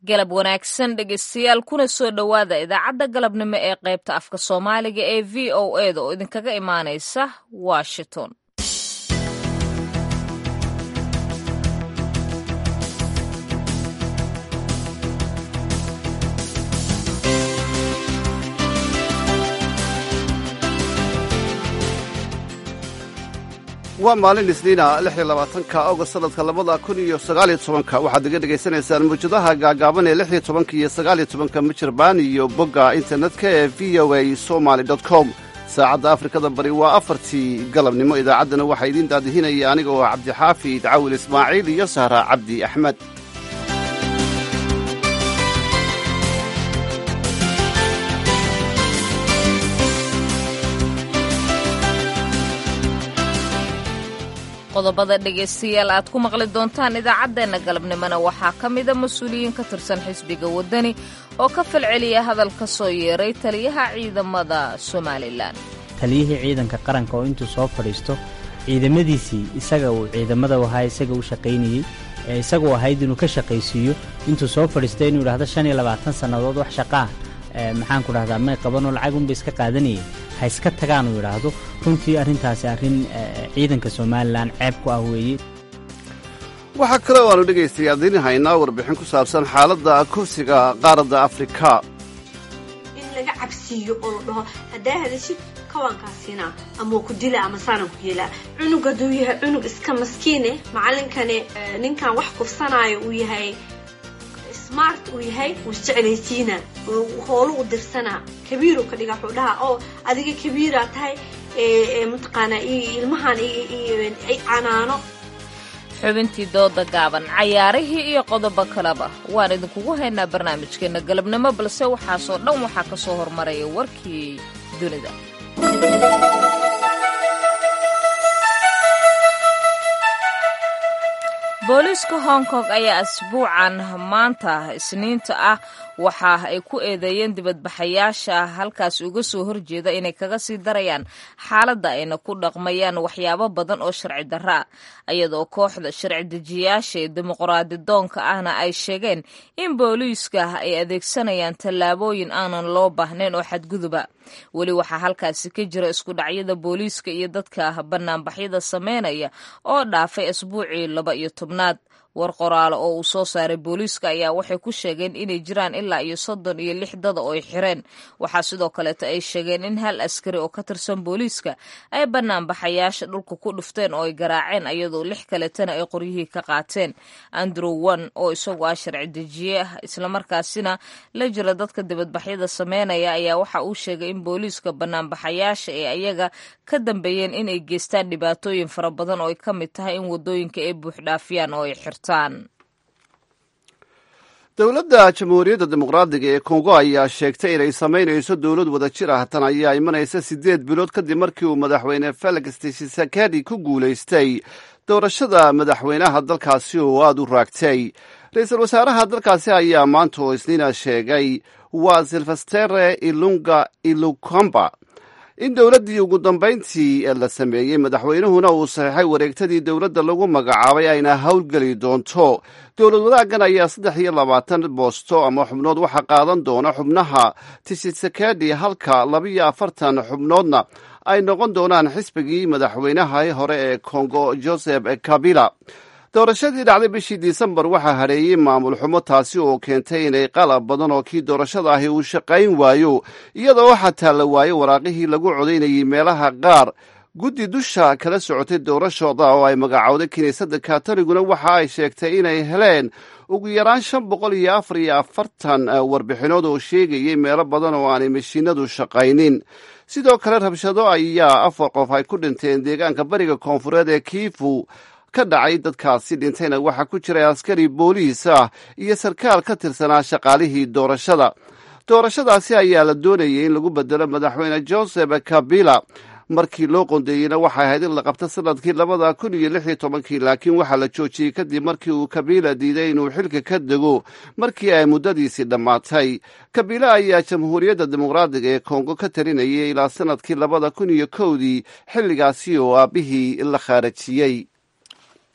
galab wanaagsan dhegeystayaal kuna soo dhowaada idaacadda galabnimo ee qaybta afka soomaaliga ee v o e da oo idinkaga imaanaysa washington waa maalin isniina lixyo labaatanka agost sanadka labada kun iyo sagaaliyo tobanka waxaad iga dhegaysanaysaan mawjadaha gaagaaban ee lixyo tobanka iyo sagaaliyo tobanka mijirbaan iyo bogga internetka ee v o a somaly dot com saacadda afrikada bari waa afartii galabnimo idaacaddana waxaa idiin daadihinaya aniga oo cabdixaafid cawil ismaaciil iyo sahra cabdi axmed qodobada dhegaystayaal aad ku maqli doontaan idaacaddeenna galabnimona waxaa ka mida mas-uuliyiin ka tirsan xisbiga waddani oo ka falceliya hadal ka soo yeeray taliyaha ciidamada somalilan taliyihii ciidanka qaranka oo intuu soo fadhiisto ciidamadiisii isaga uu ciidamada ahaa isaga u shaqaynayey ee isagu ahayd inuu ka shaqaysiiyo intuu soo fadhiistay inuu idhahdo shan iyo labaatan sannadood wax shaqaah maxaan ku dhahdaa may qabanoo lacag unba iska qaadanayay ha iska tagaan uu idhaahdo runtii arrintaasi arrin ciidanka somalilan ceeb ku ah weeye waxaa kaloo aanu dhegaystayaa diin haynaa warbixin ku saabsan xaaladda kursiga qaaradda afrika in laga cabsiiyo oo la dhaho haddaa hadashid kawaankaasina ama ku dila ama saanan ku yeelaa cunug hadduu yahay cunug iska maskiine macalinkani ninkan wax kufsanaayo uu yahay smart uu yahay wuu isjeclaysiina hoolu u dirsanaa kabiiru ka dhiga wuxuu dhahaa oo adiga kabiiraa tahay mataqaanaa ilmahan canaano xubintii dooda gaaban cayaarihii iyo qodobo kaleba waan idinkugu haynaa barnaamijkeenna galabnimo balse waxaasoo dhan waxaa ka soo hormaraya warkii dunida booliiska hong kong ayaa asbuucan maanta isniinta ah waxa ay ku eedeeyeen dibadbaxayaasha halkaas uga soo horjeeda inay kaga sii darayaan xaaladda ayna ku dhaqmayaan waxyaabo badan oo sharci darra ah iyadoo kooxda sharci dejiyayaasha ee dimuqraadi doonka ahna ay sheegeen in booliiska ay adeegsanayaan tallaabooyin aanan loo baahnayn oo xadguduba weli waxaa halkaasi ka jira isku dhacyada booliiska iyo dadka banaanbaxyada sameynaya oo dhaafay asbuucii laba iyo tobnaad war qoraalo oo uu soo saaray booliiska ayaa waxay ku sheegeen inay jiraan ilaa iyo soddon iyo lix dada oo ay xireen waxaa sidoo kaleeto ay sheegeen in hal askari oo ka tirsan booliiska ay banaanbaxayaasha dhulka ku dhufteen oo ay garaaceen iyadoo lix kaletana ay qoryihii ka qaateen andrew one oo isagu ah sharci dejiye ah islamarkaasina la jira dadka dibadbaxyada sameynaya ayaa waxa uu sheegay in booliiska banaanbaxayaasha ee ayaga ka dambeeyeen inay geystaan dhibaatooyin fara badan oo ay ka mid tahay in wadooyinka ay buuxdhaafiyaan oo ay xirtaan dowladda jamhuuriyadda dimuqraadiga ee kongo ayaa sheegtay inay samaynayso dowlad wada jir ah tan ayaa imanaysa siddeed bilood kadib markii uu madaxweyne felix tshisekedi ku guulaystay doorashada madaxweynaha dalkaasi oo aada u raagtay ra-iisul wasaaraha dalkaasi ayaa maanta oo isniina sheegay waa silvestere ilunga ilukamba in dowladdii ugu dambayntii la sameeyey madaxweynuhuna uu saxeixay wareegtadii dowladda lagu magacaabay ayna howlgeli doonto dowlad wadaaggan ayaa saddex iyo labaatan boosto ama xubnood waxaa qaadan doona xubnaha tishisekedi halka labiyo afartan xubnoodna ay noqon doonaan xisbigii madaxweynaha hore ee kongo joseph kabila doorashadii dhacday bishii disembar waxaa hadheeyey maamul xumo taasi oo keentay inay qalab badan oo kii doorashada ahi uu shaqayn waayo iyadoo xataa la waayo waraaqihii lagu codaynayay meelaha qaar guddi dusha kala socotay doorashooda oo ay magacowday kiniisadda katoliguna waxa ay sheegtay inay heleen ugu yaraan shan boqol iyo afar iyo afartan warbixinood oo sheegayay meelo badan oo aanay mashiinadu shaqaynin sidoo kale rabshado ayaa afar qof ay ku dhinteen deegaanka bariga koonfureed ee kiifu ka dhacay dadkaasi dhintayna waxaa ku jiray askari booliis ah iyo sarkaal ka tirsanaa shaqaalihii doorashada doorashadaasi ayaa la doonayay in lagu bedelo madaxweyne joseph kabila markii loo qondeeyeyna waxay ahayd in la qabto sanadkii labada kun iyo lix iyo tobankii laakiin waxaa la joojiyey kadib markii uu kabiila diiday inuu xilka ka dego markii ay muddadiisii dhammaatay kabiila ayaa jamhuuriyadda dimuqraadiga ee kongo ka talinayay ilaa sanadkii labada kun iyo kowdii xilligaasi oo aabbihii la khaarajiyey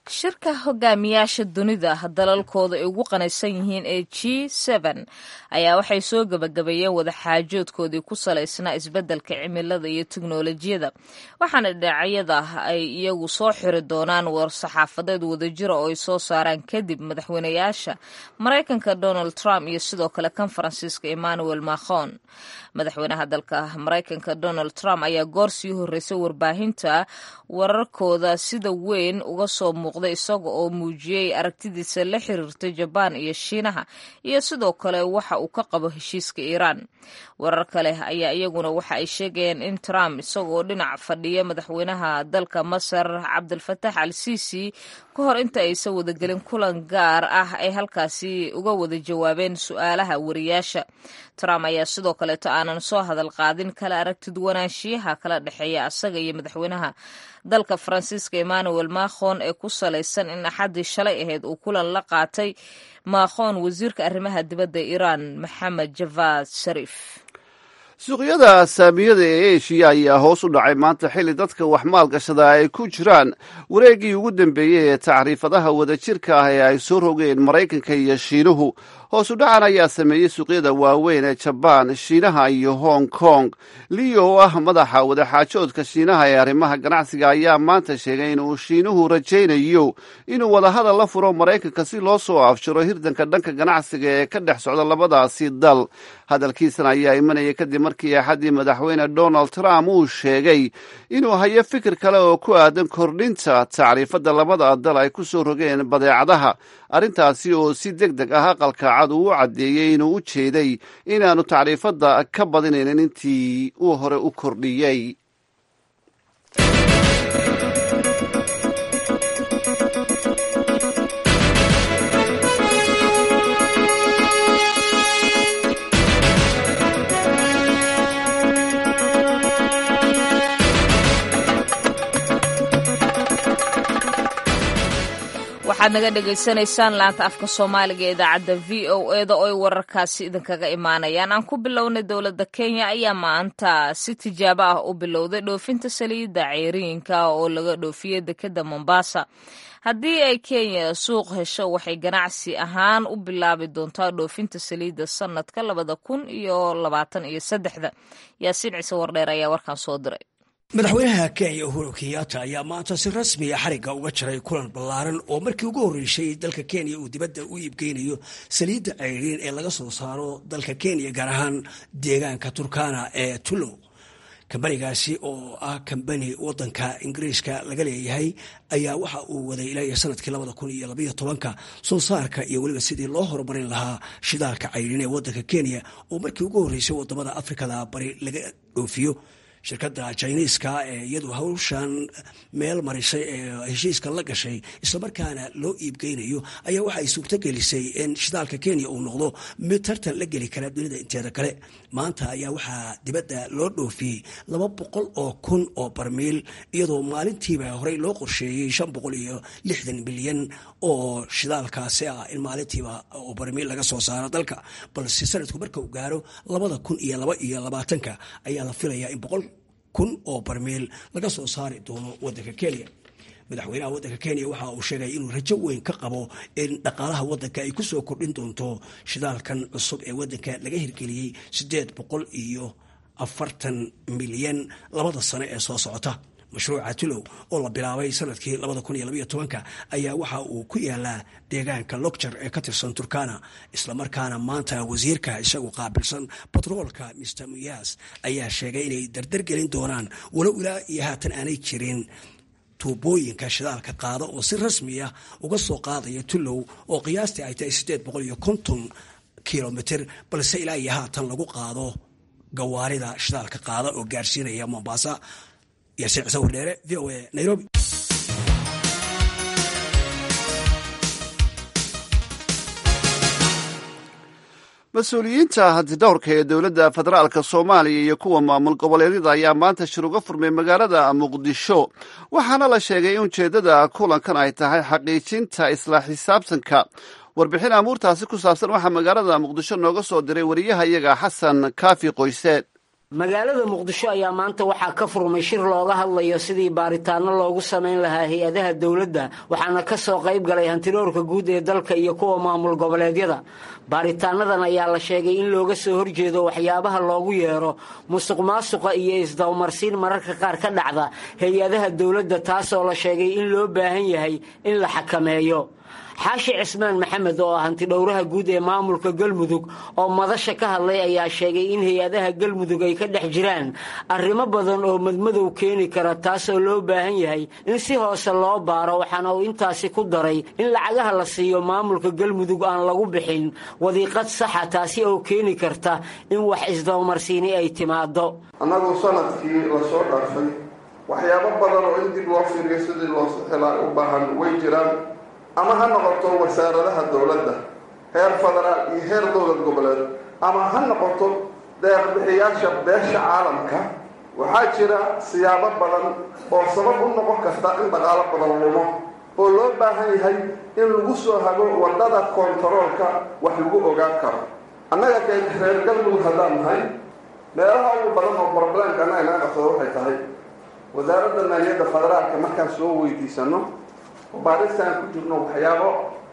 shirka hogaamiyaasha dunida dalalkooda ay ugu qanaysan yihiin ee g n ayaa waxay soo gebagabeeyeen wadaxaajoodkoodii ku salaysnaa isbeddelka cimilada iyo teknolojiyada waxaana dhinacyada ay iyagu soo xiri doonaan war-saxaafadeed wadajira oo ay soo saaraan kadib madaxweynayaasha maraykanka donald trump iyo sidoo kale kan faransiiska emmanuel macron madaxweynaha dalka maraykanka donald trump ayaa goor sii horreysay warbaahinta wararkooda sida weyn uga soo muuqday isaga oo muujiyey aragtidiisa la xiriirta jabaan iyo shiinaha iyo sidoo kale waxa uu ka qabo heshiiska iiraan warar kale ayaa iyaguna waxa ay sheegayeen in trump isagoo dhinac fadhiya madaxweynaha dalka masar cabdilfatax al sisi ka hor inta aysan wadagelin kulan gaar ah ay halkaasi uga wada jawaabeen su-aalaha wariyaasha trump ayaa sidoo kaleeto aanan soo hadal qaadin kala aragtidwanaanshiyaha kala dhexeeya asaga iyo madaxweynaha dalka faransiiska emmanuel macron ee ku salaysan in axaddii shalay ahayd uu kulan la qaatay macron wasiirka arrimaha dibadda iiraan maxamed javad shariif suuqyada saamiyada ee eshiya ayaa hoos u dhacay maanta xilli dadka wax maalgashada ay ku jiraan wareeggii ugu dambeeyey ee tacriifadaha wadajirka ah ee ay soo rogeen maraykanka iyo shiinuhu hoos u dhacan ayaa sameeyey suuqyada waaweyn ee jabaan shiinaha iyo hong kong liyo oo ah madaxa wadaxaajoodka shiinaha ee arrimaha ganacsiga ayaa maanta sheegay inuu shiinuhu rajaynayo inuu wadahadal la furo maraykanka si loo soo afjaro hirdanka dhanka ganacsiga ee ka dhex socda labadaasi dal hadalkiisan ayaa imanaya kadib markii axaddii madaxweyne donald trump uu sheegay inuu hayo fikir kale oo ku aadan kordhinta tacriifadda labada dal ay ku soo rogeen badeecadaha arrintaasi oo si deg deg ah aqalka cad uu u caddeeyey inuu u jeeday inaanu tacriifadda ka badinaynin intii uu hore u kordhiyey waxaad naga dhagaysanaysaan laanta afka soomaaliga ee idaacadda v o eda oo ay wararkaasi idinkaga imaanayaan aan ku bilownay dowladda kenya ayaa maanta si tijaabo ah u bilowday dhoofinta saliidda ceyriinka oo laga dhoofiyey dekedda mombasa haddii ay kenya suuq hesho waxay ganacsi ahaan u bilaabi doontaa dhoofinta saliidda sanadka labada kun iyo labaatan iyo saddexda yaasiin ciise wardheer ayaa warkan soo diray madaxweynaha kenya uhuru kenyatta ayaa maanta si rasmiya xarigga uga jaray kulan ballaaran oo markii ugu horreysay dalka kenya uu dibadda u iibgeynayo saliidda ceyriin ee laga soo saaro dalka kenya gaar ahaan deegaanka turkana ee tulow kambanigaasi oo ah kambani wadanka ingiriiska laga leeyahay ayaa waxa uu waday ilaa iyo sanadkii labada kun iyo labayo tobanka soo saarka iyo weliba sidii loo horumarin lahaa shidaalka ceyriin ee wadanka kenya oo markii ugu horreysay wadamada afrikada bari laga dhoofiyo shirkadda jiniiska ee iyadu hawshan meel marisay ee heshiiska la gashay islamarkaana loo iibgeynayo ayaa waxa ay suurto gelisay in shidaalka kenya uu noqdo mid tartan la geli kara dunida inteeda kale maanta ayaa waxaa dibadda loo dhoofiyey laba boqol oo kun oo barmiil iyadoo maalintiiba horey loo qorsheeyey shan boqol iyo lixdan milyan oo shidaalkaasi ah in maalintiiba oo barmiil laga soo saaro dalka balse sanadku marka uu gaaro labada kun iyo laba iyo labaatanka ayaa la filayaa in boqol kun oo barmiil laga soo saari doono wadanka kenya madaxweynaha wadanka kenya waxa uu sheegay inuu rajo weyn ka qabo in dhaqaalaha wadanka ay kusoo kordhin doonto shidaalkan cusub ee wadanka laga hirgeliyey sideed boqol iyo afartan milyan labada sano ee soo socota mashruuca tulow oo la bilaabay sanadkii labada kun iyo labaiyo tobanka ayaa waxa uu ku yaalaa deegaanka logjar ee ka tirsan turkana islamarkaana maanta wasiirka isagu qaabilsan batroolka mr muyas ayaa sheegay inay dardargelin doonaan walow ilaa iyo haatan aanay jirin tuubooyinka shidaalka qaada oo si rasmiya uga soo qaadaya tulow oo qiyaastii ay tahay siddeed boqol iyo konton kilomitr balse ilaa iyo haatan lagu qaado gawaarida shidaalka qaada oo gaarsiinaya mombasa yaasiin cise wardheere v o a nairobi mas-uuliyiinta hantidhowrka ee dowladda federaalka soomaaliya iyo kuwa maamul goboleedyada ayaa maanta shir uga furmay magaalada muqdisho waxaana la sheegay in ujeeddada kulankan ay tahay xaqiijinta isla xisaabtanka warbixin amuurtaasi ku saabsan waxaa magaalada muqdisho nooga soo diray wariyaha iyaga xasan kaafi qoyseed magaalada muqdisho ayaa maanta waxaa ka furmay shir looga hadlayo sidii baaritaano loogu samayn lahaa hay-adaha dowladda waxaana ka soo qayb galay hantiroorka guud ee dalka iyo kuwa maamul goboleedyada baaritaanadan ayaa la sheegay in looga soo horjeedo waxyaabaha loogu yeero musuq maasuqa iyo isdawmarsiin mararka qaar ka dhacda hay-adaha dowladda taasoo la sheegay in loo baahan yahay in la xakameeyo xaashi cismaan maxamed oo ah hantidhowraha guud ee maamulka galmudug oo madasha ka hadlay ayaa sheegay in hay-adaha galmudug ay ka dhex jiraan arrimo badan oo madmadow keeni kara taasoo loo baahan yahay in si hoose loo baaro waxaana uu intaasi ku daray in lacagaha la siiyo maamulka galmudug aan lagu bixin wadiiqad saxa taasi oo keeni karta in wax isdawmarsiini ay timaado annagu sanadkii lasoo dhaafay waxyaabo badan oo in dib loo fiiriyo sidii loo sixilaa u baahan way jiraan ama ha noqoto wasaaradaha dowladda heer federaal iyo heer dowlad goboleed ama ha noqoto deeqbixiyaasha beesha caalamka waxaa jira siyaabo badan oo sabab u noqon karta in dhaqaalo badan lumo oo loo baahan yahay in lagu soo hago wadada kontaroolka wax lagu ogaan karo annaga kee reer galmudug haddaan nahay meelaha ugu badan oo broblemka annaga naga qabsado waxay tahay wasaaradda maaliyadda federaalka markaan soo weydiisano baaristaan ku jirno waxyaabo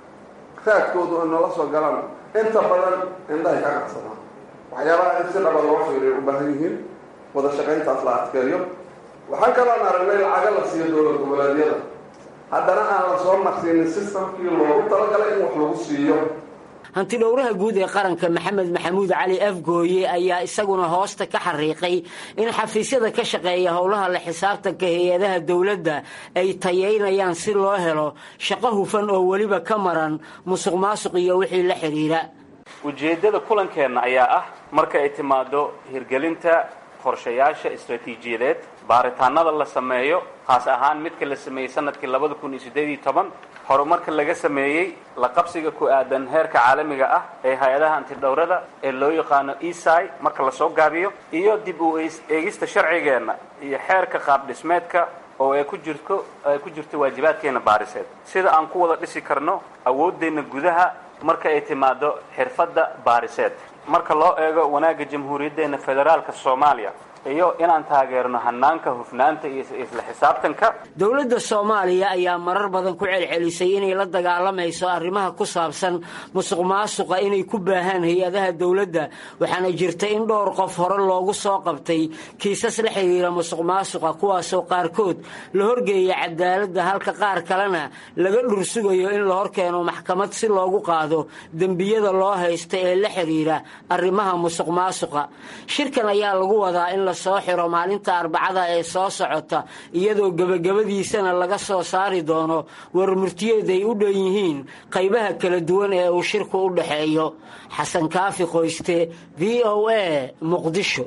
raadkoodu ay noola soo galaan inta badan indhahay ka qabsadaan waxyaabaha in si dhaba loo fiiriyo u baahan yihiin wada shaqayntaas la adkeeyo waxaan kaloon aragnay lacaga la siiyo dowlad goboleedyada haddana aan la soo marsiinin sistamkii loogu talagalay in wax lagu siiyo hantidhowraha guud ee qaranka maxamed maxamuud cali afgooye ayaa isaguna hoosta ka xariiqay in xafiisyada ka shaqeeya howlaha la xisaabtanka hay-adaha dowladda ay tayeynayaan si loo helo shaqo hufan oo weliba ka maran musuq maasuq iyo wixii la xidhiira ujeeddada kulankeenna ayaa ah marka ay timaado hirgelinta qorshayaasha istaraatiijiyadeed baaritaanada la sameeyo khaas ahaan midka la sameeyey sanadkii labada kun iyo siddeed iyo toban horumarka laga sameeyey la qabsiga ku aadan heerka caalamiga ah ee hay-adaha antidhowrada ee loo yaqaano esai marka lasoo gaabiyo iyo dib u eegista sharcigeenna iyo xeerka qaab dhismeedka oo ay ku jirto ay ku jirto waajibaadkeena baariseed sida aan ku wada dhisi karno awooddeenna gudaha marka ay timaado xirfadda baariseed marka loo eego wanaagga jamhuuriyaddeenna federaalka soomaaliya iyo inaan taageerno hanaanka hufnaanta iyo isla xisaabtanka dowladda soomaaliya ayaa marar badan ku celcelisay inay la dagaalamayso arrimaha ku saabsan musuq maasuqa inay ku baahaan hay-adaha dowladda waxaana jirta in dhowr qof hore loogu soo qabtay kiisas la xidhiira musuq maasuqa kuwaasoo qaarkood la horgeeya cadaaladda halka qaar kalena laga dhursugayo in la horkeeno maxkamad si loogu qaado dembiyada loo haysta ee la xidhiira arrimaha musuq maasuqa shirkan ayaa lagu wadaa in soo xiro maalinta arbacada ee soo socota iyadoo gebagabadiisana laga soo saari doono warmurtiyeed ay u dhan yihiin qaybaha kala duwan ee uu shirku u dhexeeyo xasan kaafi qoyste v o a muqdisho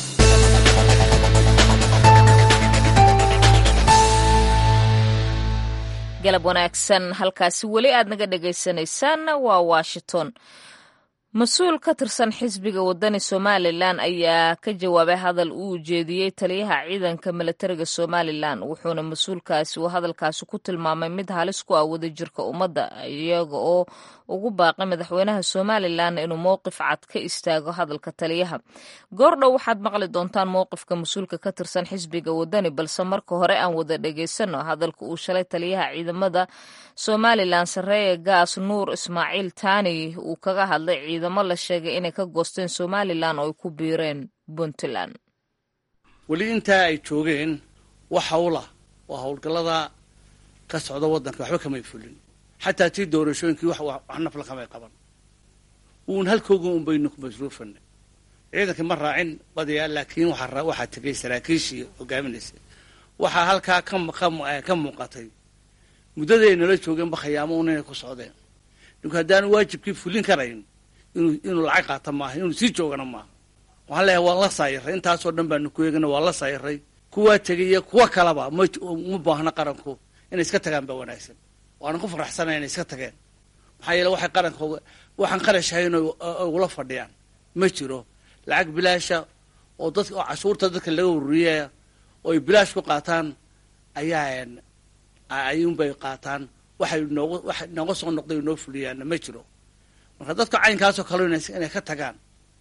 galab wanaagsan halkaasi weli aad naga dhagaysanaysaan waa washington mas-uul ka tirsan xisbiga wadani somalilan ayaa ka jawaabay hadal uu ujeediyey taliyaha ciidanka milatariga somalilan wuxuuna mas-uulkaasi uu hadalkaasi ku tilmaamay mid halis ku ah wadajirka ummadda iyaga oo ugu baaqay madaxweynaha somalilan inuu mowqif cad ka istaago hadalka taliyaha goordhow waxaad maqli doontaan mowqifka mas-uulka ka tirsan xisbiga wadani balse marka hore aan wada dhegaysano hadalka uu shalay taliyaha ciidamada somalilan sareeye gaas nuur ismaaciil taani uu kaga hadlay ciidamo la sheegay inay ka goosteen somalilan oo ay ku biireen puntland weli intaa ay joogeen wax hawla waa howlgallada ka socda waddanka waxba kamay fulin xataa tii doorashooyinkii wax nafla kamay qaban uun halkooga un baynu ku masruufanay ciidankii ma raacin badayaa laakiin waxaa tegay saraakiishii hogaaminaysay waxaa halkaa ka muuqatay muddaday nala joogeenba khayaamo un inay ku socdeen ninku haddaanu waajibkii fulin karayn inuu lacag qaata maaha inuu sii joogana maaha waxaan leeyahay waan la saayiray intaasoo dhan baanu ku eegana waan la saayiray kuwaa tegay iyo kuwa kalaba ma baahna qaranku inay iska tagaan baa wanaagsan waanan ku faraxsanay inay iska tageen maxaa yeele waxay qarankooga waxaan qarashahayn ugula fadhiyaan ma jiro lacag bilaasha oo dad oo cashuurta dadka laga ururiyaya oo ay bilaash ku qaataan ayaa ayuunbay qaataan waxay noogu wax nooga soo noqday noo fuliyaanna ma jiro marka dadka caynkaasoo kale inay ka tagaan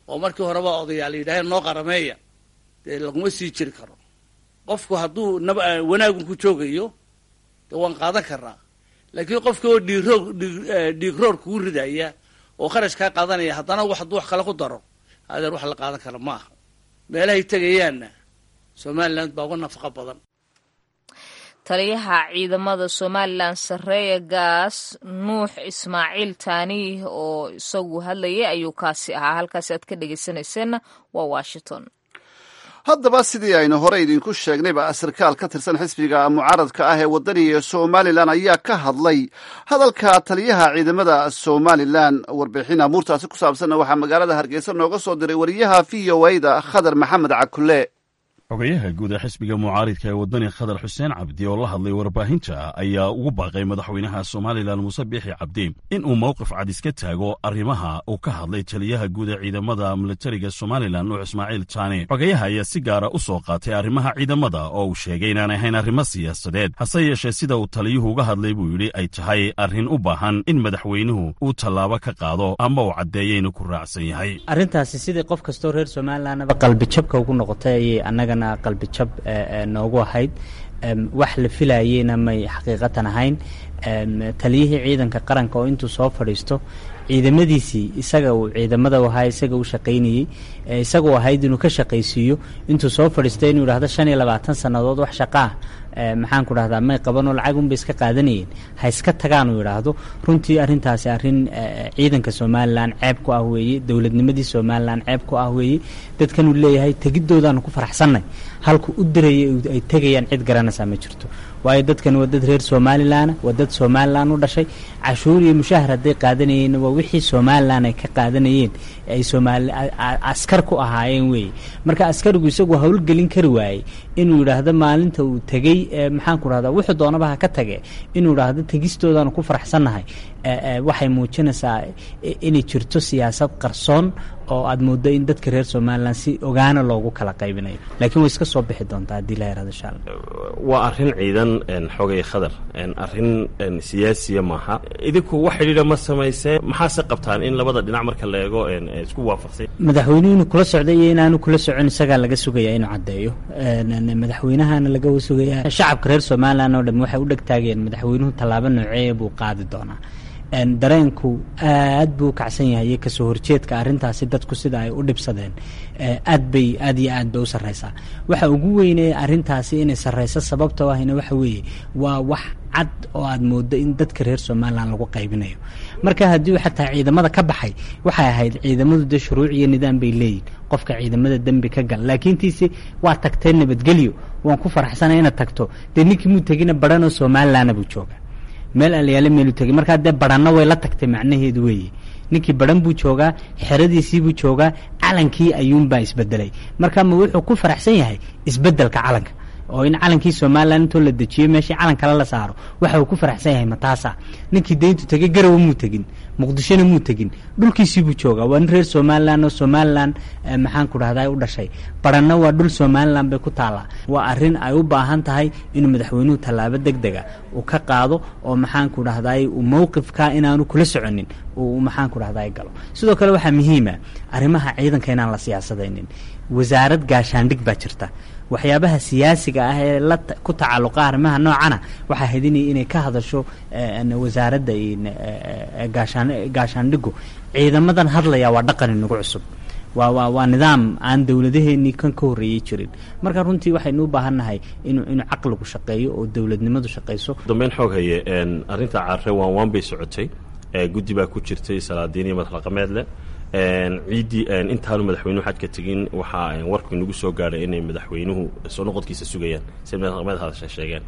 oo markii horeba odayaal yidhaaheen noo qarameeya dee laguma sii jiri karo qofku hadduu nab wanaagun ku joogayo dee waan qaadan karnaa laakiin qofki oo dhiiroog dhiigroor kugu ridaya oo kharash kaa qaadanaya haddana wax hadduu wax kale ku daro adeer wax la qaadan kara ma aha meelahay tegayaanna somaliland baa uga nafaqo badan taliyaha ciidamada somalilan sarreeya gaas nuux ismaaciil taani oo isagu hadlayay ayuu kaasi ahaa halkaasi aad ka dhegeysanayseena waa washington haddaba sidii aynu hore idinku sheegnayba sarkaal ka tirsan xisbiga mucaaradka ah ee waddaniga somalilan ayaa ka hadlay hadalka taliyaha ciidamada somalilan warbixin amuurtaasi ku saabsanna waxaa magaalada hargeysa nooga soo diray wariyaha v o a da khadar maxamed cakule xogayaha guud ee xisbiga mucaaridka ee waddani khadar xuseen cabdi oo la hadlay warbaahinta ayaa ugu baaqay madaxweynaha somalilan muuse biixi cabdi in uu mowqif cad iska taago arrimaha uu ka hadlay taliyaha guud ee ciidamada militariga somalilan nuux ismaaciil taani xogayaha ayaa si gaara u soo qaatay arrimaha ciidamada oo uu sheegay inaan ahayn arrimo siyaasadeed hase yeeshee sida uu taliyuhu uga hadlay buu yidhi ay tahay arrin u baahan in madaxweynuhu uu tallaabo ka qaado ama uu caddeeya inuu ku raacsan yahay arrintaasi sidii qof kastoo reer somalilanaba qalbijabka ugu noqotay ayay annagana qalbijab noogu ahayd wax la filayeyna may xaqiiqatan ahayn taliyihii ciidanka qaranka oo intuu soo fadhiisto ciidamadiisii isaga uu ciidamada ahaa isaga u shaqaynayey isagoo ahayd inuu ka shaqaysiiyo intuu soo fadhiistay inuu yidhahdo shan iyo labaatan sannadood wax shaqaa maxaan ku dhahdaa may qabanoo lacag unbay iska qaadanayeen ha iska tagaan uu yidhaahdo runtii arrintaasi arrin ciidanka somalilan ceeb ku ah weeye dowladnimadii somalilan ceeb ku ah weeye dadkanuu leeyahay tegidoodaanu ku faraxsannay halku u diraya ay tegayaan cid garanaysaa ma jirto waayo dadkan waa dad reer somalilanna waa dad somalilan u dhashay cashuur iyo mushahar hadday qaadanayeenna waa wixii somalilan ay ka qaadanayeen ay somaali askar ku ahaayeen weeye marka askarigu isagu howlgelin kari waayey inuu yidhaahdo maalinta uu tegey maxaan ku rahdaa wuxuu doonaba ha ka tage inuu idhaahdo tegistoodaanu ku faraxsannahay waxay muujinaysaa inay jirto siyaasad qarsoon oo aad mooddo in dadka reer somalilan si ogaana loogu kala qaybinayo laakiin way iska soo bixi doontaa haddii la yaraado insha allah waa arrin ciidan xogay khadar arrin siyaasiya maaha idinku wax xidhiidha ma samaysee maxaase qabtaan in labada dhinac marka la eego isku waafaqsay madaxweynuhu inuu kula socday iyo inaanu kula socon isagaa laga sugayaa inuu caddeeyo madaxweynahana laga sugayaa shacabka reer somalilan oo dham waxay u dhegtaageen madaxweynuhu tallaabo nooceeya buu qaadi doonaa dareenku aad buu u kacsan yahay iyo kasoo horjeedka arrintaasi dadku sida ay u dhibsadeen aad bay aad iyo aad bay u sarraysaa waxa ugu weynee arrintaasi inay sarrayso sababtoo ahina waxa weeye waa wax cad oo aad mooddo in dadka reer somalilan lagu qaybinayo marka haddii xataa ciidamada ka baxay waxay ahayd ciidamadu dee shuruuc iyo nidaam bay leeyihin qofka ciidamada dembi ka gal laakiin tiise waa tagtee nabadgelyo waan ku faraxsanay inaad tagto dee ninkii muu tegina baranoo somalilanna buu jooga meel alyaale meelu tegay markaa dee baranna way la tagtay macnaheedu weeye ninkii baran buu joogaa xeradiisii buu joogaa calankii ayuunbaa isbedelay marka ma wuxuu ku faraxsan yahay isbedelka calanka oo in calankii somalilan intoo la dejiyo meeshii calan kale la saaro waxa uu ku faraxsan yahay mataasa ninkii dayntu tegay garawa muu tegin muqdishona muu tegin dhulkiisii buu joogaa waa nin reer somalilan oo somalilan maxaan ku dhahdaa u dhashay baranna waa dhul somalilan bay ku taallaa waa arrin ay u baahan tahay inuu madaxweynuhu tallaabo deg dega uu ka qaado oo maxaan ku dhahdaay uu mowqifka inaanu kula soconin uu maxaan ku dhahdaay galo sidoo kale waxaa muhiima arrimaha ciidanka inaan la siyaasadaynin wasaarad gaashaandhig baa jirta waxyaabaha siyaasiga ah ee la ku tacalluqa arrimaha noocana waxaa hedinaya inay ka hadasho wasaaradda gaashaan gaashaandhigu ciidamadan hadlaya waa dhaqan inagu cusub waa waa waa nidaam aan dowladaheenii kan ka horreeyey jirin marka runtii waxaynu u baahannahay inuu inuu caqligu shaqeeyo oo dowladnimadu shaqayso dambeyn xoog haye arrinta carre waan waan bay socotay guddi baa ku jirtay salaadiin iyo madaxdhaqameed leh ciiddii intaanu madaxweynuhu xaj ka tegin waxaa warku inagu soo gaadhay inay madaxweynuhu soo noqodkiisa sugayaan si madaxdhaqameed hadasha sheegeen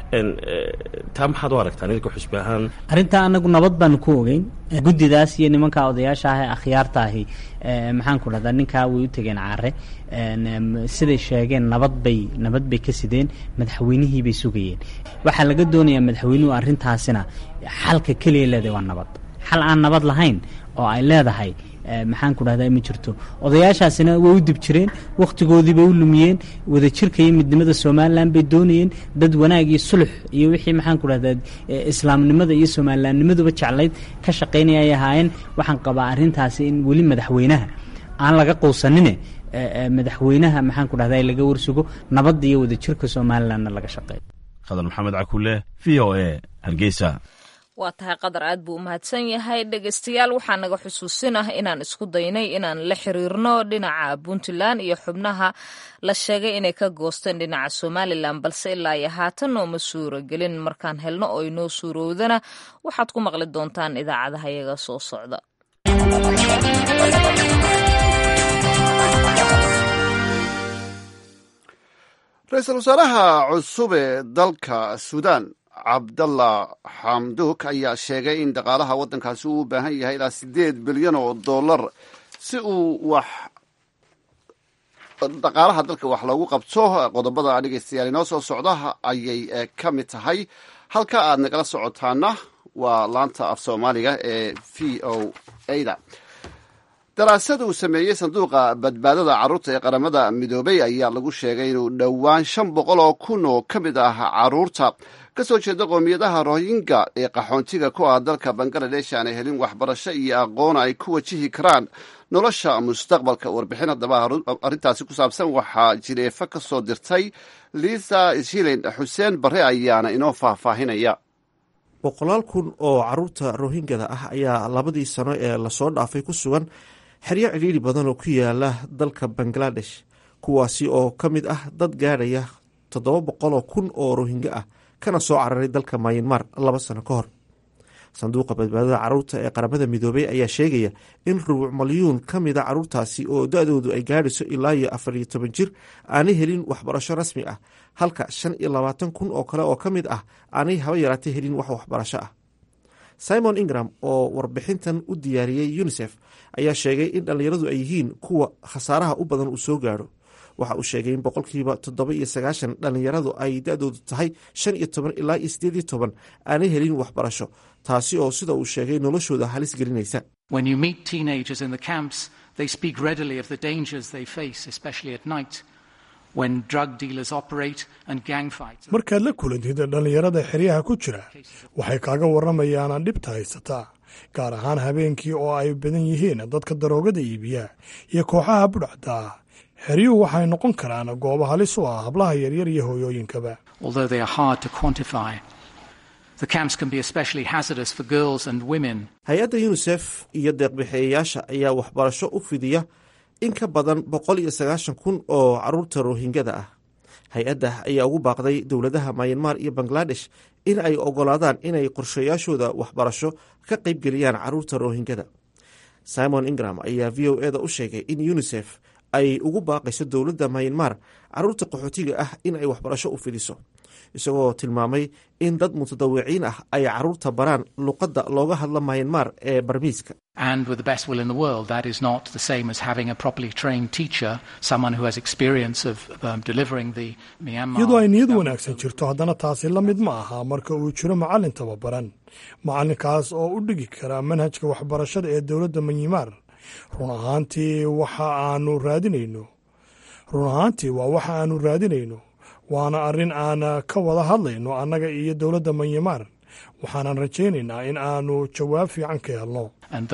taa maxaad u aragtaan idinka xusbi ahaan arrintaa anagu nabad baanu ku ogeyn guddidaas iyo nimanka odayaasha ah ee akhyaarta ahi maxaan ku dhahdaa ninkaa way u tegeen caare siday sheegeen nabad bay nabad bay ka sideen madaxweynihii bay sugayeen waxaa laga doonayaa madaxweynuhu arrintaasina xalka keliya leedahay waa nabad xal aan nabad lahayn oo ay leedahay maxaan ku dhahdaa ma jirto odayaashaasina way u dib jireen wakhtigoodii bay u lumiyeen wadajirka iyo midnimada somalilan bay doonayeen dad wanaag iyo sulux iyo wixii maxaan ku dhahdaa islaamnimada iyo somalilannimaduba jeclayd ka shaqaynaya ay ahaayeen waxaan qabaa arrintaasi in weli madaxweynaha aan laga quusanine madaxweynaha maxaan ku dhahday laga warsugo nabadda iyo wadajirka somalilandna laga shaqeeyo khadar maxamed cakule v o a hargeysa waa tahay qadar aad buu u mahadsan yahay dhegeystayaal waxaa naga xusuusin ah inaan isku daynay inaan la xiriirno dhinaca puntland iyo xubnaha la sheegay inay ka goosteen dhinaca somalilan balse ilaa iyo haatan nooma suuragelin markaan helno oo inoo suurowdana waxaad ku maqli doontaan idaacadaha iyaga soo socda ra-iisul wasaaraha cusub ee dalka suudaan cabdallah xamduuk ayaa sheegay in dhaqaalaha waddankaasi uu u baahan yahay ilaa siddeed bilyan oo dollar si uu wax dhaqaalaha dalka wax loogu qabto qodobada dhegeystayaal inoo soo socda ayay ka mid tahay halka aad nagala socotaana waa laanta af soomaaliga ee v o ada daraasad uu sameeyey sanduuqa badbaadada carruurta ee qaramada midoobay ayaa lagu sheegay inuu dhowaan shan boqol oo kun oo ka mid ah carruurta ka soo jeeda qoomiyadaha rohinga ee qaxoontiga ku ah dalka bangaladesh aanay helin waxbarasho iyo aqoon ay ku wajihi karaan nolosha mustaqbalka warbixin haddaba arrintaasi ku saabsan waxaa jireefa ka soo dirtay liisa shilin xuseen barre ayaana inoo faahfaahinaya boqolaal kun oo caruurta rohingada ah ayaa labadii sano ee lasoo dhaafay ku sugan xeryo cidhiiri badan oo ku yaala dalka bangaladesh kuwaasi oo ka mid ah dad gaadhaya toddoba boqoloo kun oo rohinga ah kana soo cararay dalka mayanmar laba sano ka hor sanduuqa badbaadada caruurta ee qaramada midoobey ayaa sheegaya in rubuc malyuun ka mida caruurtaasi oo da-doodu ay gaadhayso ilaa iyo afar iyo toban jir aanay helin waxbarasho rasmi ah halka shan iyo labaatan kun oo kale oo ka mid ah aanay haba yaraatay helin wax waxbarasho ah simon ingram oo warbixintan u diyaariyey unisef ayaa sheegay in dhallinyaradu ay yihiin kuwa khasaaraha u badan uu soo gaadho waxa uu sheegay in boqolkiiba toddoba iyo sagaashan dhallinyaradu ay da-doodu tahay shan iyo toban ilaa iyo sideed iyo toban aanay helin waxbarasho taasi oo sida uu sheegay noloshooda halis gelinaysa markaad la kulantid dhallinyarada xeryaha ku jira waxay kaaga warramayaanaan dhibta haysataa gaar ahaan habeenkii oo ay badan yihiin dadka daroogada iibiya iyo kooxaha budhacda ah xeryuhu waxay noqon karaan goobo halis u ah hablaha yaryar iyo hooyooyinkaba hay-adda yunisef iyo deeqbixeeyayaasha ayaa waxbarasho u fidiya in ka badan boqol iyo sagaashan kun oo caruurta rohingada ah hay-adda ayaa ugu baaqday dowladaha mayanmar iyo bangladesh in ay ogolaadaan inay qorshayaashooda waxbarasho ka qaybgeliyaan caruurta rohingada simon ingram ayaa v o eda u sheegay in unisef ay ugu baaqayso dowladda mayanmar caruurta qaxootiga ah in ay waxbarasho u fidiso isagoo tilmaamay in dad mutadawiciin ah ay caruurta baraan luqadda looga hadla mayanmar ee barmiiska iyadoo ay niyad wanaagsan jirto haddana taasi la mid ma aha marka uu jiro macallin tababaran macallinkaas oo u dhigi kara manhajka waxbarashada ee dowladda myanmar run ahaantii waxa aanu raadinayno run ahaantii waa waxa aanu raadinayno waana arrin aan ka wada hadlayno annaga iyo dowladda manyamar waxaanan rajaynaynaa in aanu jawaab fiican ka helno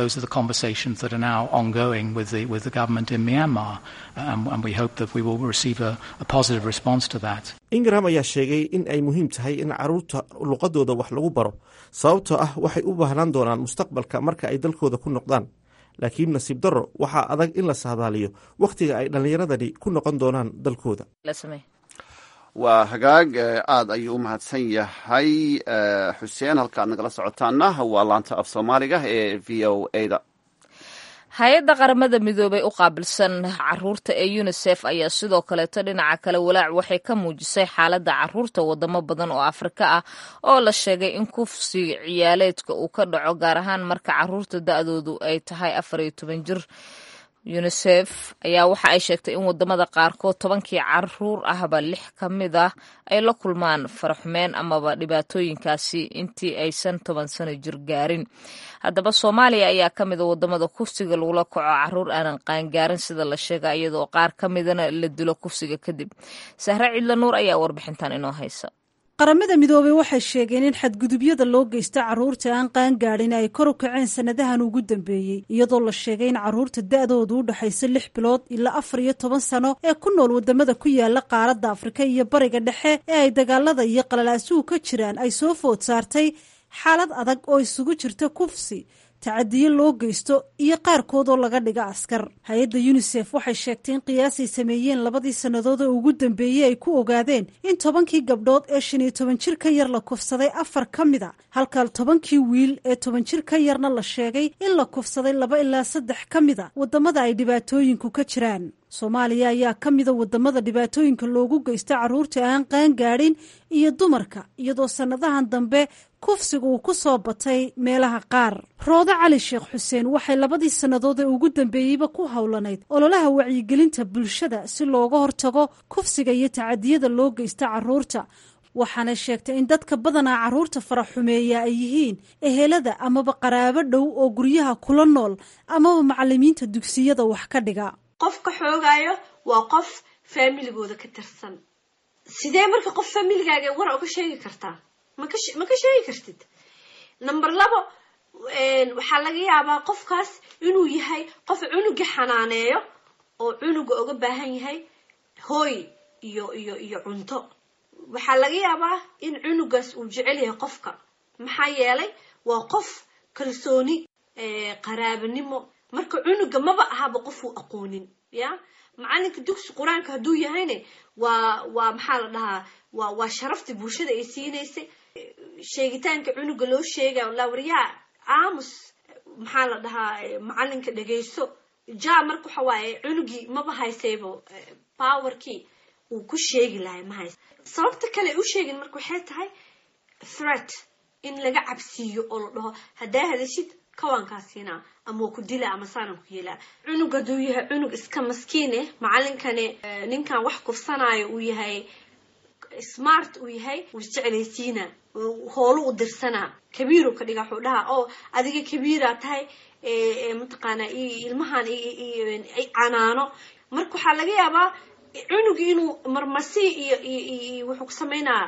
ingram ayaa sheegay in ay muhiim tahay in caruurta luqadooda wax lagu baro sababtoo ah waxay u baahnaan doonaan mustaqbalka marka ay dalkooda ku noqdaan laakiin nasiib darro waxaa adag in la saadaaliyo wakhtiga ay dhallinyaradani ku noqon doonaan dalkooda waa hagaag aad ayuu u mahadsan yahay xuseen halkaad nagala socotaana waa laanta af soomaaliga ee v o ada hay-adda qaramada midoobey u qaabilsan caruurta ee unisef ayaa sidoo kaleeto dhinaca kale walaac waxay ka muujisay xaaladda caruurta wadamo badan oo afrika ah oo la sheegay in kufsi ciyaaleedka uu ka dhaco gaar ahaan marka caruurta da-doodu ay tahay afar iyo toban jir unisef ayaa waxa ay sheegtay in wadamada qaarkood tobankii caruur ahba lix ka mid ah ay la kulmaan faraxumeen amaba dhibaatooyinkaasi intii aysan toban sano jir gaarin haddaba soomaaliya ayaa ka mida wadamada kufsiga lagula kaco caruur aanan qaangaarin sida la sheega iyadoo qaar ka midana la dilo kufsiga kadib sahre cidla nuur ayaa warbixintan inoo haysa qaramada midoobey waxay sheegeen in xadgudubyada loo geysta carruurta aan qaangaadhin ay kor u kaceen sannadahan ugu dambeeyey iyadoo la sheegay in carruurta da-doodu u dhexaysa lix bilood ilaa afar iyo toban sano ee ku nool wadamada ku yaala qaaradda afrika iyo bariga dhexe ee ay dagaalada iyo qalalaasuhu ka jiraan ay soo food saartay xaalad adag oo isugu jirta kufsi tacadiyo loo geysto iyo qaarkood oo laga dhiga askar hay-adda yunisef waxay sheegtay in qiyaasay sameeyeen labadii sannadood oo ugu dambeeyey ay ku ogaadeen in tobankii gabdhood ee shan iyo toban jir ka yar la kufsaday afar ka mid a halka tobankii wiil ee toban jir ka yarna la sheegay in la kufsaday laba ilaa saddex ka mid a waddamada ay dhibaatooyinku ka jiraan soomaaliya ayaa ka mida wadamada dhibaatooyinka loogu geysta carruurta aan qaangaadhin iyo dumarka iyadoo sannadahan dambe kufsiga uu ku soo batay meelaha qaar roode cali sheekh xuseen waxay labadii sannadood ee ugu dambeeyeyba ku howlanayd ololaha wacyigelinta bulshada si looga hortago kufsiga iyo tacadiyada loo geysta carruurta waxaanay sheegtay in dadka badanaa carruurta faraxumeeya ay yihiin ehelada amaba qaraabo dhow oo guryaha kula nool amaba macalimiinta dugsiyada wax ka dhiga qofka xoogaayo waa qof faamiligooda ka tirsan sidee marka qof faamiligaaga war oga sheegi kartaa maka ma ka sheegi kartid number labo waxaa laga yaabaa qofkaas inuu yahay qof cunuga xanaaneeyo oo cunuga oga baahan yahay hooy iyo iyo iyo cunto waxaa laga yaabaa in cunugaas uu jecel yahay qofka maxaa yeelay waa qof kalsooni qaraabanimo marka cunuga maba ahaba qof uu aqoonin ya macalinka dugsi qur-aanka hadduu yahayne waa waa maxaa la dhahaa waa waa sharaftii bulshada ay siinaysay sheegitaanka cunuga loo sheegayo lawriyaa aamus maxaa la dhahaa macalinka dhegayso ja marka waxa waaye cunugii maba haysaybo powerkii uu ku sheegi lahay ma haysa sababta kale u sheegin marka waxay tahay threat in laga cabsiiyo oo la dhaho haddaa hadashid kawaankaasiina ama waa ku dila ama saanan ku yeelaa cunug hadduu yahay cunug iska maskiine macalinkani ninkan wax kufsanaayo uu yahay smart uu yahay wuu isjeclaysiina hoolo u dirsanaa kabiiru ka dhiga wuxuu dhahaa oo adiga kabiiraa tahay mataqaana ilmahan canaano marka waxaa laga yaabaa cunugi inuu marmasi iyo iyo wuxuu ku sameynaa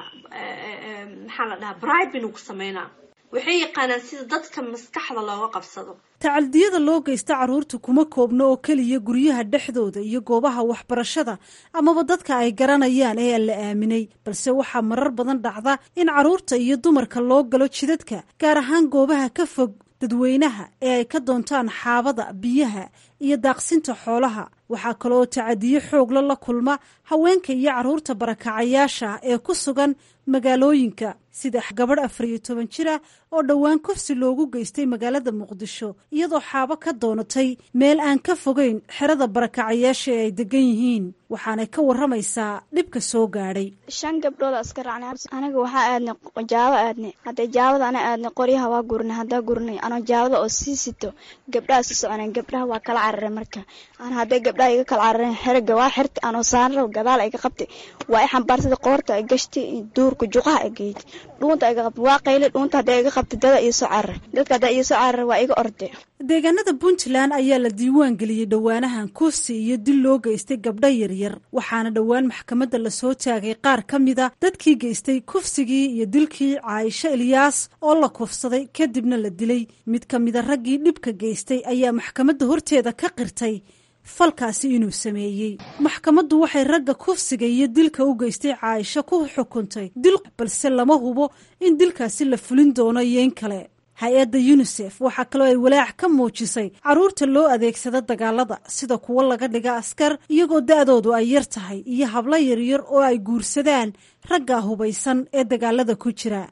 maxaa la dhahaa bribe inuu ku sameynaa waxay yaqaanaan sida dadka maskaxda looga qabsado tacaldiyada loo geysta carruurta kuma koobno oo keliya guryaha dhexdooda iyo goobaha waxbarashada amaba dadka ay garanayaan ee aan la aaminay balse waxaa marar badan dhacda in carruurta iyo dumarka loo galo jidadka gaar ahaan goobaha ka fog dadweynaha ee ay ka doontaan xaabada biyaha iyo daaqsinta xoolaha waxaa kaleoo tacadiyo xoogla la kulma haweenka iyo carruurta barakacayaasha ee ku sugan magaalooyinka sida gabadh afar iyo toban jir ah oo dhowaan kufsi loogu geystay magaalada muqdisho iyadoo xaabo ka doonatay meel aan ka fogeyn xerada barakacayaasha ee ay degan yihiin waxaanay ka waramaysaa dhibka soo gaadhay shan gabdhood iska raacnay aniga waxaa aadnay jaabo aadnay hadday jaabada ana aadnay qoryaha waa gurnay haddaa gurnay anoo jaabada oo sii sito gabdhaha si soconeen gabdhaha waa kala cararay marka ana hadday gabdhaha iga kala carareen xeriga waa xirta anoo saaran rabo gadaal iga qabtay waa i xambaarsada qoorta ay gashtay duurka juqaha ay geeytay dhuunta iga qabtay waa qayle dhuunta hadday iga qabtay dada iyo soo cararay dadka haddaa iyo soo cararay waa iga orday deegaanada puntland ayaa la diiwaan geliyey dhowaanahan kufsi iyo dil loo geystay gabdho yaryar waxaana dhowaan maxkamadda lasoo taagay qaar ka mida dadkii geystay kufsigii iyo dilkii caaisho ilyaas oo la kufsaday kadibna la dilay mid ka mida raggii dhibka geystay ayaa maxkamadda horteeda ka qirtay falkaasi inuu sameeyey maxkamaddu waxay ragga kufsiga iyo dilka u geystay caaisho ku xukuntay dil balse lama hubo in dilkaasi la fulin doono iyo in kale hay-adda yunisef waxaa kaloo ay walaac ka muujisay carruurta loo adeegsado dagaalada sida kuwo laga dhiga askar iyagoo da-doodu ay yar tahay iyo hablo yaryar oo ay guursadaan ragga hubaysan ee dagaalada ku jira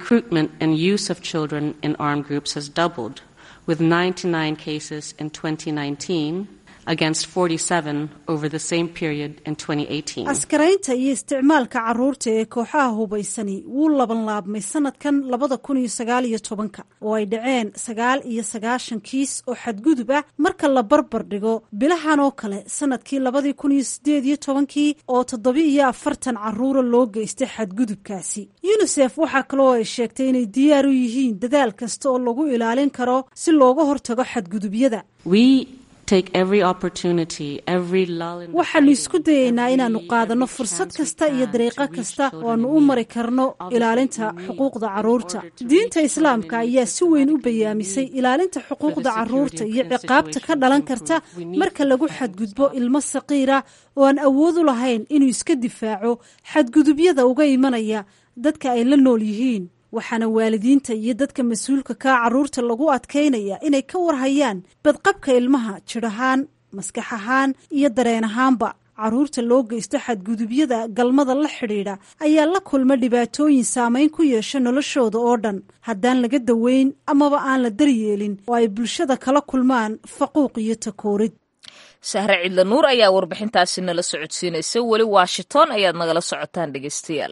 askaraynta iyo isticmaalka carruurta ee kooxaha hubaysani wuu labanlaabmay sanadkan labada kun iyo sagaal iyo tobanka oo ay dhaceen sagaal iyo sagaashan kiis oo xadgudub ah marka la barbar dhigo bilahan oo kale sanadkii labadii kun iyo sideed iyo tobankii oo toddoba iyo afartan carruura loo geystay xadgudubkaasi yunisef waxaa kaloo ay sheegtay inay diyaar u yihiin dadaal kasta oo lagu ilaalin karo si looga hortago xadgudubyada waxaanu isku dayaynaa inaannu qaadanno fursad kasta iyo dariiqo kasta oo aannu u mari karno ilaalinta xuquuqda carruurta diinta islaamka ayaa si weyn u bayaamisay ilaalinta xuquuqda carruurta iyo ciqaabta ka dhalan karta marka lagu xadgudbo ilmo saqiira oo aan awood u lahayn inuu iska difaaco xadgudubyada uga imanaya dadka ay la nool yihiin waxaana waalidiinta iyo dadka mas-uulka kaa carruurta lagu adkaynaya inay ka warhayaan badqabka ilmaha jidh ahaan maskax ahaan iyo dareen ahaanba carruurta loo geysto xadgudubyada galmada la xidhiidha ayaa la kulma dhibaatooyin saameyn ku yeesha noloshooda oo dhan haddaan laga daweyn amaba aan la daryeelin oo ay bulshada kala kulmaan faquuq iyo takoorid sahre cidla nuur ayaa warbixintaasi nala socodsiinaysa weli washington ayaad nagala socotaan dhegeystayaal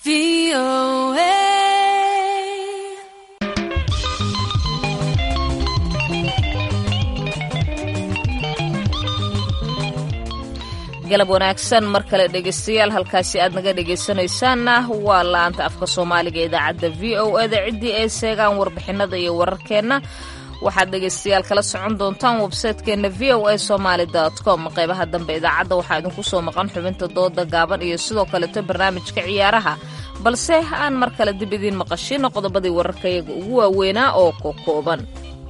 galab wanaagsan mar kale dhegeystayaal halkaasi aad naga dhegeysanaysaanna waa la-anta afka soomaaliga idaacadda v o eda ciddii ay seegaan warbixinada iyo wararkeenna waxaad dhegaystayaal kala socon doontaan websaytekeenna v o a somaali com qeybaha dambe idaacadda waxaa idinku soo maqan xubinta dooda gaaban iyo sidoo kaleeto barnaamijka ciyaaraha balse aan mar kale dib idiin maqashino qodobadii wararkayaga ugu waaweynaa oo kokooban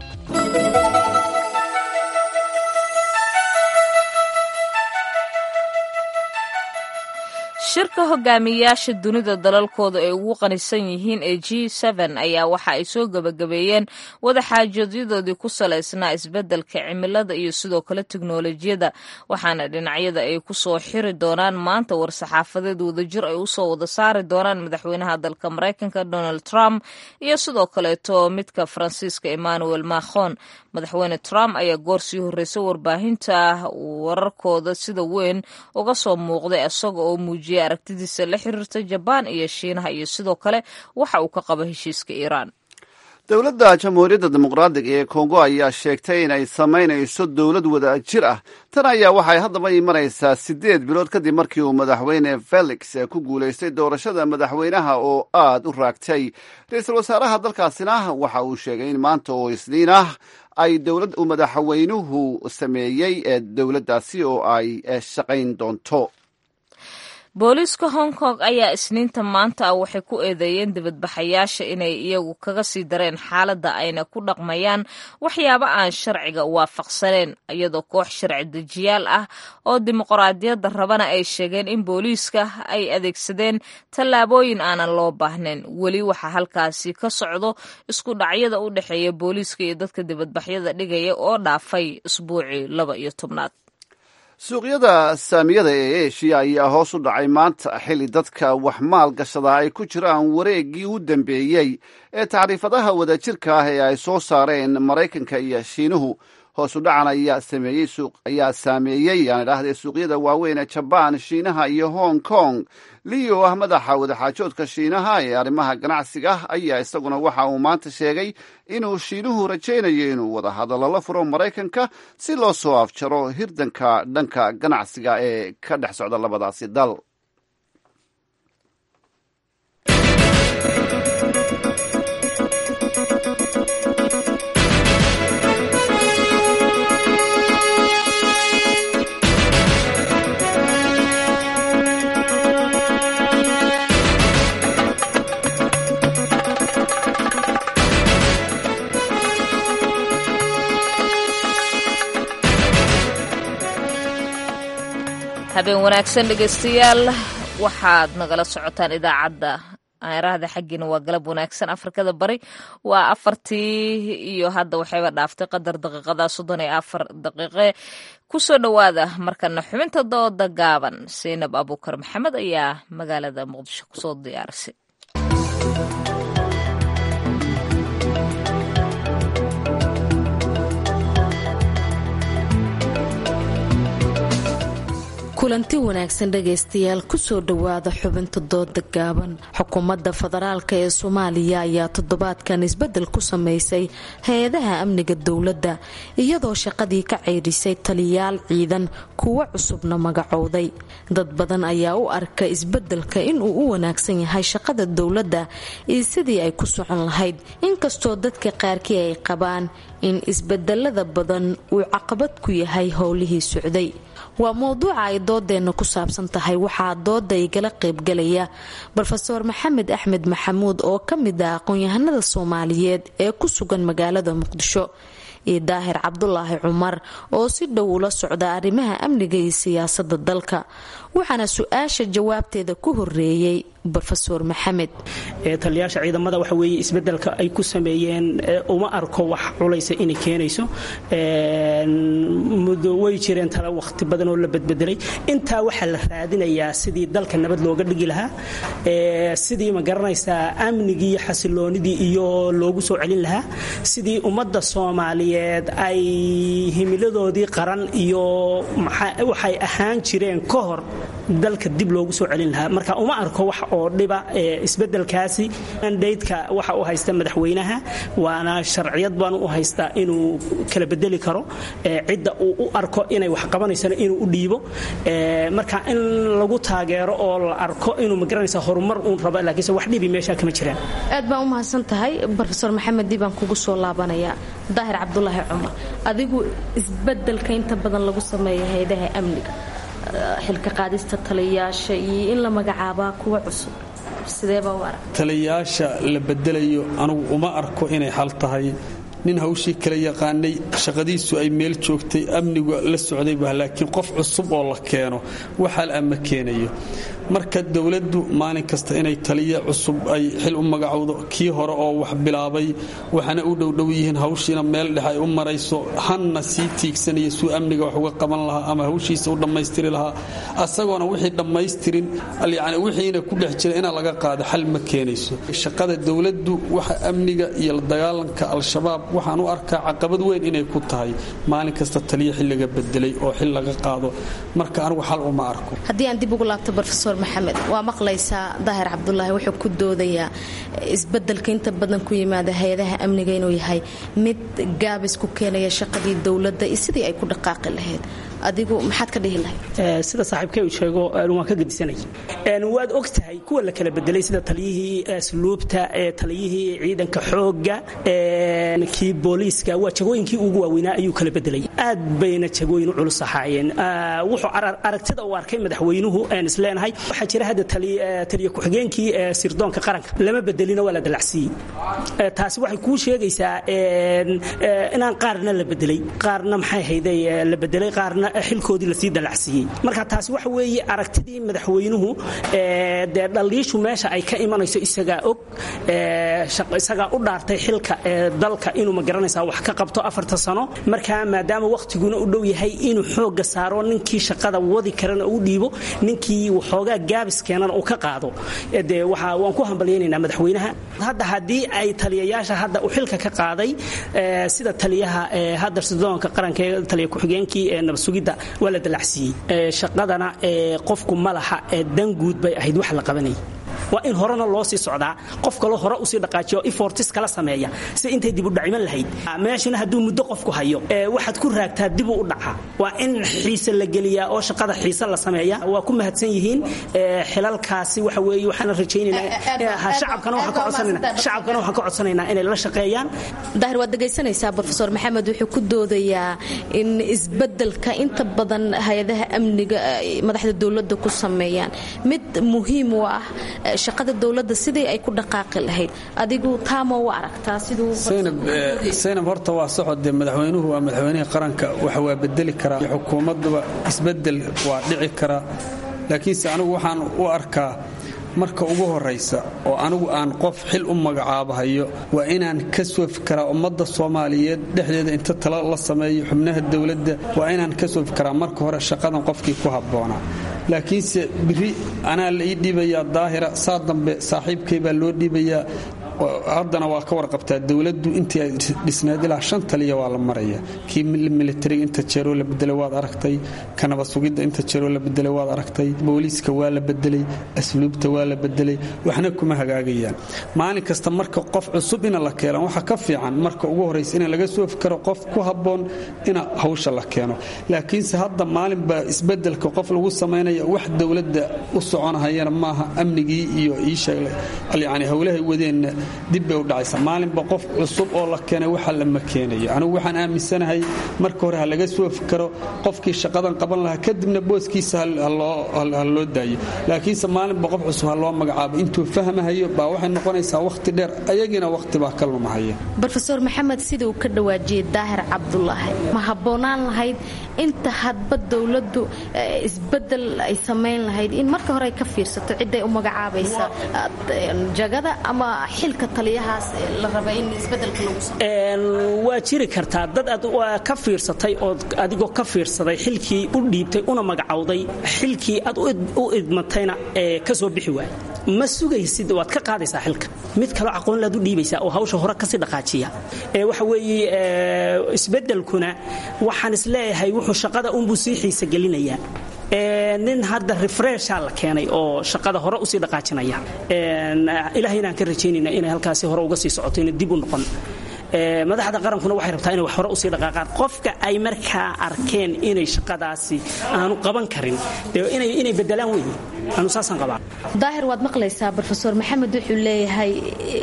shirka hogaamiyayaasha dunida dalalkooda ay ugu qanisan yihiin ee g ayaa waxa ay soo gebagabeeyeen wadaxaajooodyadoodii ku salaysnaa isbeddelka cimilada iyo sidoo kale teknolojiyada waxaana dhinacyada ay ku soo xiri doonaan maanta war-saxaafadeed wadajir ay usoo wada saari doonaan madaxweynaha dalka maraykanka donald trump iyo sidoo kaleeto midka faransiiska emmanuel macron madaxweyne trump ayaa goor sii horreysay warbaahinta wararkooda sida weyn uga soo muuqday isaga oo muujiyay aragtidiisa la xiriirta jabaan iyo shiinaha iyo sidoo kale waxa uu ka qabo heshiiska iiraan dowladda jamhuuriyadda dimuqraadiga ee kongo ayaa sheegtay inay samaynayso dowlad wada jir ah tan ayaa waxay haddaba imanaysaa siddeed bilood kadib markii uu madaxweyne felix ku guulaystay doorashada madaxweynaha oo aad u raagtay ra-iisul wasaaraha dalkaasina waxa uu sheegay in maanta oo isniin ah ay dowlad uu madaxweynuhu sameeyey ee dowladdaasi oo ay shaqayn doonto booliiska hong kong ayaa isniinta maanta ah waxay ku eedeeyeen dibadbaxayaasha inay iyagu kaga sii dareen xaaladda ayna ku dhaqmayaan waxyaabo aan sharciga waafaqsaneen iyadoo koox sharci dejiyaal ah oo dimuqraadiyadda rabana ay sheegeen in booliiska ay adeegsadeen tallaabooyin aanan loo baahnayn weli waxaa halkaasi ka socdo isku dhacyada u dhexeeya booliiska iyo dadka dibadbaxyada dhigaya oo dhaafay isbuucii laba iyo tobnaad suuqyada saamiyada ee eshiya ayaa hoos u dhacay maanta xilli dadka wax maal gashada ay ku jiraan wareeggii u dambeeyey ee tacriifadaha wadajirka ah ee ay soo saareen maraykanka iyo shiinuhu hoos u dhacan ayaa sameeyey suuq ayaa saameeyey aan idhaahdee suuqyada waaweyn ee jabaan shiinaha iyo hong kong leo ah madaxa wadaxaajoodka shiinaha ee arrimaha ganacsiga ayaa isaguna waxa uu maanta sheegay inuu shiinuhu rajaynayo inuu wada hadallo la furo maraykanka si loo soo afjaro hirdanka dhanka ganacsiga ee ka dhex socda labadaasi dal habeen wanaagsan dhegeystayaal waxaad nagala socotaan idaacadda aaraahda xaggiina waa galab wanaagsan afrikada bari waa afartii iyo hadda waxayba dhaaftay qadar daqiiqada soddon iyo afar daqiiqe kusoo dhowaada markana xubinta dooda gaaban saynab abuukar maxamed ayaa magaalada muqdisho kusoo diyaarisay kulanti wanaagsan dhagaystayaal kusoo dhowaada xubinta dooda gaaban xukuumadda federaalk ee soomaaliya ayaa toddobaadkan isbedel ku sameysay hay-adaha amniga dowladda iyadoo shaqadii ka ceydhisay taliyaal ciidan kuwo cusubna magacowday dad badan ayaa u arka isbedelka inuu u wanaagsan yahay shaqada dowladda iyo sidii ay ku socon lahayd inkastoo dadka qaarkii ay qabaan in isbedelada badan uu caqabad ku yahay howlihii socday waa mowduuca ay doodeenna ku saabsan tahay waxaa dooda igala qaybgalaya rofeor maxamed axmed maxamuud oo ka mid ah aqoon-yahanada soomaaliyeed ee ku sugan magaalada muqdisho iyo daahir cabdulaahi cumar oo si dhow ula socda arrimaha amniga iyo siyaasada dalka waxaana su-aasha jawaabteeda ku horeeyey rofeor maxamed taliyaasha ciidamada waxa weeye isbedelka ay ku sameeyeen uma arko wax culaysa inay keenayso muddo way jireen tale waqti badan oo la badbedelay intaa waxaa la raadinayaa sidii dalka nabad looga dhigi lahaa sidii ma garanaysaa amnigii xasiloonidii iyo loogu soo celin lahaa sidii ummadda soomaaliyeed ay himiladoodii qaran iyo waxay ahaan jireen ka hor dalka dib loogu soo celin lahaa marka uma arko wax oo dhiba isbedelkaasi mandaydka waxa uu haysta madaxweynaha waana sharciyad baan u haystaa inuu kala bedeli karo cidda uu u arko inay wax qabanaysana inuu u dhiibo marka in lagu taageero oo la arko inuu magaranaysa horumar uun rabo laakiinse wax dhibi meesha kama jiraan aad baan u mahadsan tahay rofeor maxamed dib baan kugu soo laabanayaa daahir cabdulaahi cumar adigu isbedelka inta badan lagu sameeya hay-adaha amniga xilka qaadista taliyayaasha iyo in la magacaabaa kuwa cusub sideebaa u arag taliyayaasha la bedelayo anugu uma arko inay xal tahay nin hawshii kala yaqaanay shaqadiisu ay meel joogtay amnigu la socday bah laakiin qof cusub oo la keeno waxal ama keenayo marka dowladdu maalin kasta inay taliya cusub ay xil u magacowdo kii hore oo wax bilaabay waxana u dhowdhow yihiin hawshiina meel dhex ay u marayso hanna sii tiigsanaya suu amniga wax uga qaban lahaa ama hawshiisa u dhammaystiri lahaa asagoona wixii dhammaystirin yani wixiina ku dhex jira inaa laga qaado xal ma keenayso shaqada dowladdu waxa amniga iyo la dagaalanka al-shabaab waxaan u arkaa caqabad weyn inay ku tahay maalin kasta taliya xilliga bedelay oo xil laga qaado marka anigu xal uma arko haddii aan dib ugu laabto rofeor maxamed waa maqlaysaa daahir cabdulaahi wuxuu ku doodayaa isbedelka inta badan ku yimaada hay-adaha amniga inuu yahay mid gaabis ku keenaya shaqadii dowladda iyo sidii ay ku dhaqaaqi lahayd adigu maxaad ka dhihi lahayd sida saaxiibkay uu sheego waan ka gedisanay waad og tahay kuwa la kala bedelay sida taliyihii asluubta taliyihii ciidanka xoogga kii booliiska waa jagooyinkii ugu waaweynaa ayuu kala bedelay aad bayna jagooyin u culus ahaayeen wuxuu aragtida uu arkay madaxweynuhu aan isleenahay waxaa jira hadda taliya ku-xigeenkii sirdoonka qaranka lama bedelina waa la dalacsiiyey taasi waxay kuu sheegaysaa inaan qaarna la bedelay qaarna maxay hayday la bedelay qaarna xilkoodii lasii dalacsiiyey marka taasi waxa weeye aragtidii madaxweynuhu dee dhaliishu meesha ay ka imanayso isagaa og isagaa u dhaartay xilka dalka inuu magaranaysaa wax ka qabto afarta sano marka maadaama wakhtiguna u dhow yahay inuu xooga saaro ninkii shaqada wadi karana u dhiibo ninkii waxoogaa gaabis keenana uu ka qaado dee waxa waan ku hambalyaynaynaa madaxweynaha hadda haddii ay taliyayaasha hadda uu xilka ka qaaday sida taliyaha hadda sidoonka qaranka ee taliya ku-xigeenkii ee nabadsugidda waa la dalacsiiyey shaqadana qofku malaha dan guud bay ahayd wax la qabanayay waa in horena loo sii socdaa qof kaloo hore usii dhaqaajiyo ifortis kala sameeya si intay dibu dhaciman lahayd meeshana hadduu muddo qofku hayo waxaad ku raagtaa dibuu u dhaca waa in xiise la geliyaa oo shaqada xiise la sameeya waa ku mahadsan yihiin xilalkaasi waxa weeye waxaana rajaynaynaa shacabkana waxaan ka codsanaynaa shacabkana waxaan ka codsanaynaa inay la shaqeeyaan daahir waad dhegaysanaysaa profesor maxamed wuxuu ku doodayaa in isbedelka inta badan hay-adaha amniga madaxda dowladda ku sameeyaan mid muhiim u ah shaqada dowladda sidii ay ku dhaqaaqi lahayd adigu taama u aragtaa siduu saynab horta waa socodee madaxweynuhu waa madaxweynihii qaranka waxa waa bedeli karaa xukuumadduba isbedel waa dhici karaa laakiinse anigu waxaan u arkaa marka ugu horaysa oo anigu aan qof xil u magacaabahayo waa inaan ka soo fikaraa ummadda soomaaliyeed dhexdeeda inta tala la sameeyo xubnaha dowladda waa inaan ka soo fikaraa marka hore shaqadan qofkii ku habboonaa laakiinse biri anaa la ii dhiibayaa daahira saa dambe saaxiibkay baa loo dhiibayaa haddana waa ka warqabtaa dowladdu intii ay dhisnayd ilaa shan taliya waa la maraya kii militariga inta jeeroo la bedelay waad aragtay ka nabad sugidda inta jeeroo la bedelay waad aragtay booliiska waa la bedelay asluubta waa la bedelay waxna kuma hagaagayaan maalin kasta marka qof cusub ina la keeno waxa ka fiican marka ugu horraysa in laga soo fikaro qof ku habboon ina hawsha la keeno laakiinse hadda maalin baa isbedelka qof lagu samaynaya wax dowladda u soconahayana maaha amnigii iyo iisheegyani howlahay wadeenna dib bay u dhacaysaa maalinba qof cusub oo la keenay waxa lama keenayo anigu waxaan aaminsanahay marka hore ha laga soo fikaro qofkii shaqadan qaban lahaa kadibna booskiisa ha loo daayo laakiinse maalinba qof cusub ha loo magacaabo intuu fahmahayo baa waxay noqonaysaa wakhti dheer ayagiina wakhti baa ka lumahaya rofeor maxamed sida uu ka dhawaajiyey daahir cabdulaahi ma habboonaan lahayd inta hadba dowladdu isbedel ay samayn lahayd in marka hore ay ka fiirsato ciday u magacaabaysa jagada ama xilka taliyahaas la raba in isbedelka lagu waa jiri kartaa dad aad ka fiirsatay ood adigoo ka fiirsaday xilkii u dhiibtay una magacowday xilkii aad u idmatayna ee ka soo bixi waaya ma sugaysid waad ka qaadaysaa xilka mid kaloo aqoon laad u dhiibaysaa oo hawsha hore kasii dhaqaajiya waxa weeye isbedelkuna waxaan isleeyahay wuxuu shaqada unbuu sii xiisa gelinayaa nin hadda refresha la keenay oo shaqada hore usii dhaqaajinaya ilahay inaan ka rajaynayna inay halkaasi hore uga sii socoto ina dib u noqon madaxda qarankuna waxay rabtaa inay wax hore usii dhaqaaqaan qofka ay markaa arkeen inay shaqadaasi aanu qaban karin inay bedelaan weeye anu saasaan qabaa daahir waad maqlaysaa rofeor maxamed wuxuu leeyahay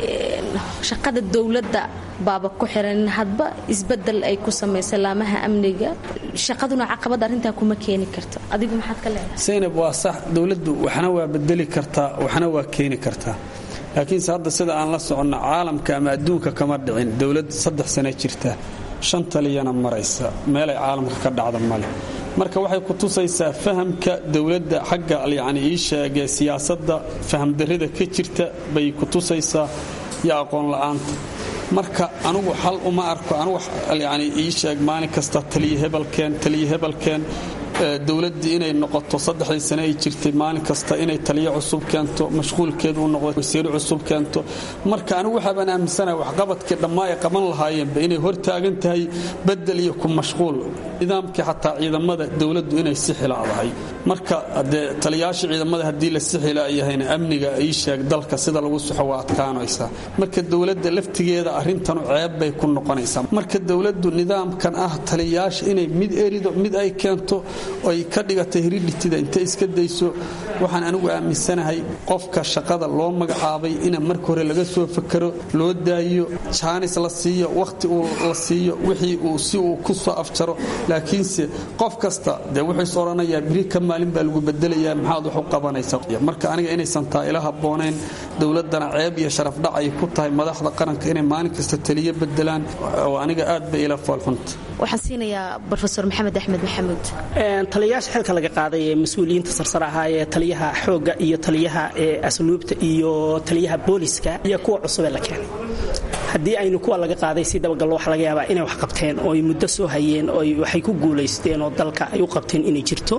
shaqada dowladda baaba ku xiran hadba isbedel ay ku samaysa laamaha amniga shaqaduna caqabad arrintaa kuma keeni karto adigu maxaad ka leedahay saynab waa sax dowladdu waxna waa bedeli kartaa waxna waa keeni kartaa laakiinse hadda sida aan la soconno caalamka ama adduunka kama dhicin dowlad saddex sano jirta shan taliyana maraysa meelay caalamka ka dhacda male marka waxay ku tusaysaa fahamka dowladda xagga yacni ii sheegee siyaasadda fahamdarrida ka jirta bay ku tusaysaa iyo aqoon la'aanta marka anugu xal uma arko anugu yani ii sheeg maalin kasta taliya hebelkeen taliya hebelkeen dowladdii inay noqoto saddexdii sane ay jirtay maalin kasta inay taliyo cusub keento mashquulkeedu u noqdo wasiiro cusub keento marka anigu waxaabaan aaminsanahay waxqabadkii dhammaa ay qaban lahaayeenba inay hortaagan tahay bedel iyo ku mashquul nidaamkii xataa ciidamada dowladdu inay si xilaadahay marka dee taliyaasha ciidamada haddii la si xilaayahayna amniga ii sheeg dalka sida lagu soxo waa adkaanaysaa marka dowladda laftigeeda arrintanu ceeb bay ku noqonaysaa marka dowladdu nidaamkan ah taliyaasha inay mid erido mid ay keento ay ka dhigatay hiridhitida intay iska dayso waxaan anigu aaminsanahay qofka shaqada loo magacaabay ina marka hore laga soo fakero loo daayo jaanis la siiyo wakhti uu la siiyo wixii uu si uu ku soo afjaro laakiinse qof kasta dee wuxuu is odhanayaa biri ka maalin baa lagu bedelayaa maxaad wax u qabanaysa marka aniga inaysan taa ila habboonayn dowladdana ceeb iyo sharafdhac ay ku tahay madaxda qaranka inay maalin kasta taliyo bedelaan oo aniga aad bay ila foolxunta waxaan siinayaa rofeor maxamed axmed maxamuud taliyayaasha xilka laga qaaday ee mas-uuliyiinta sarsare ahaa ee taliyaha xoogga iyo taliyaha asluubta iyo taliyaha booliska iyo kuwa cusubee la keenay haddii aynu kuwa laga qaaday si dabagallo waxa laga yaabaa inay wax qabteen oo ay muddo soo hayeen oo waxay ku guulaysteen oo dalka ay u qabteen inay jirto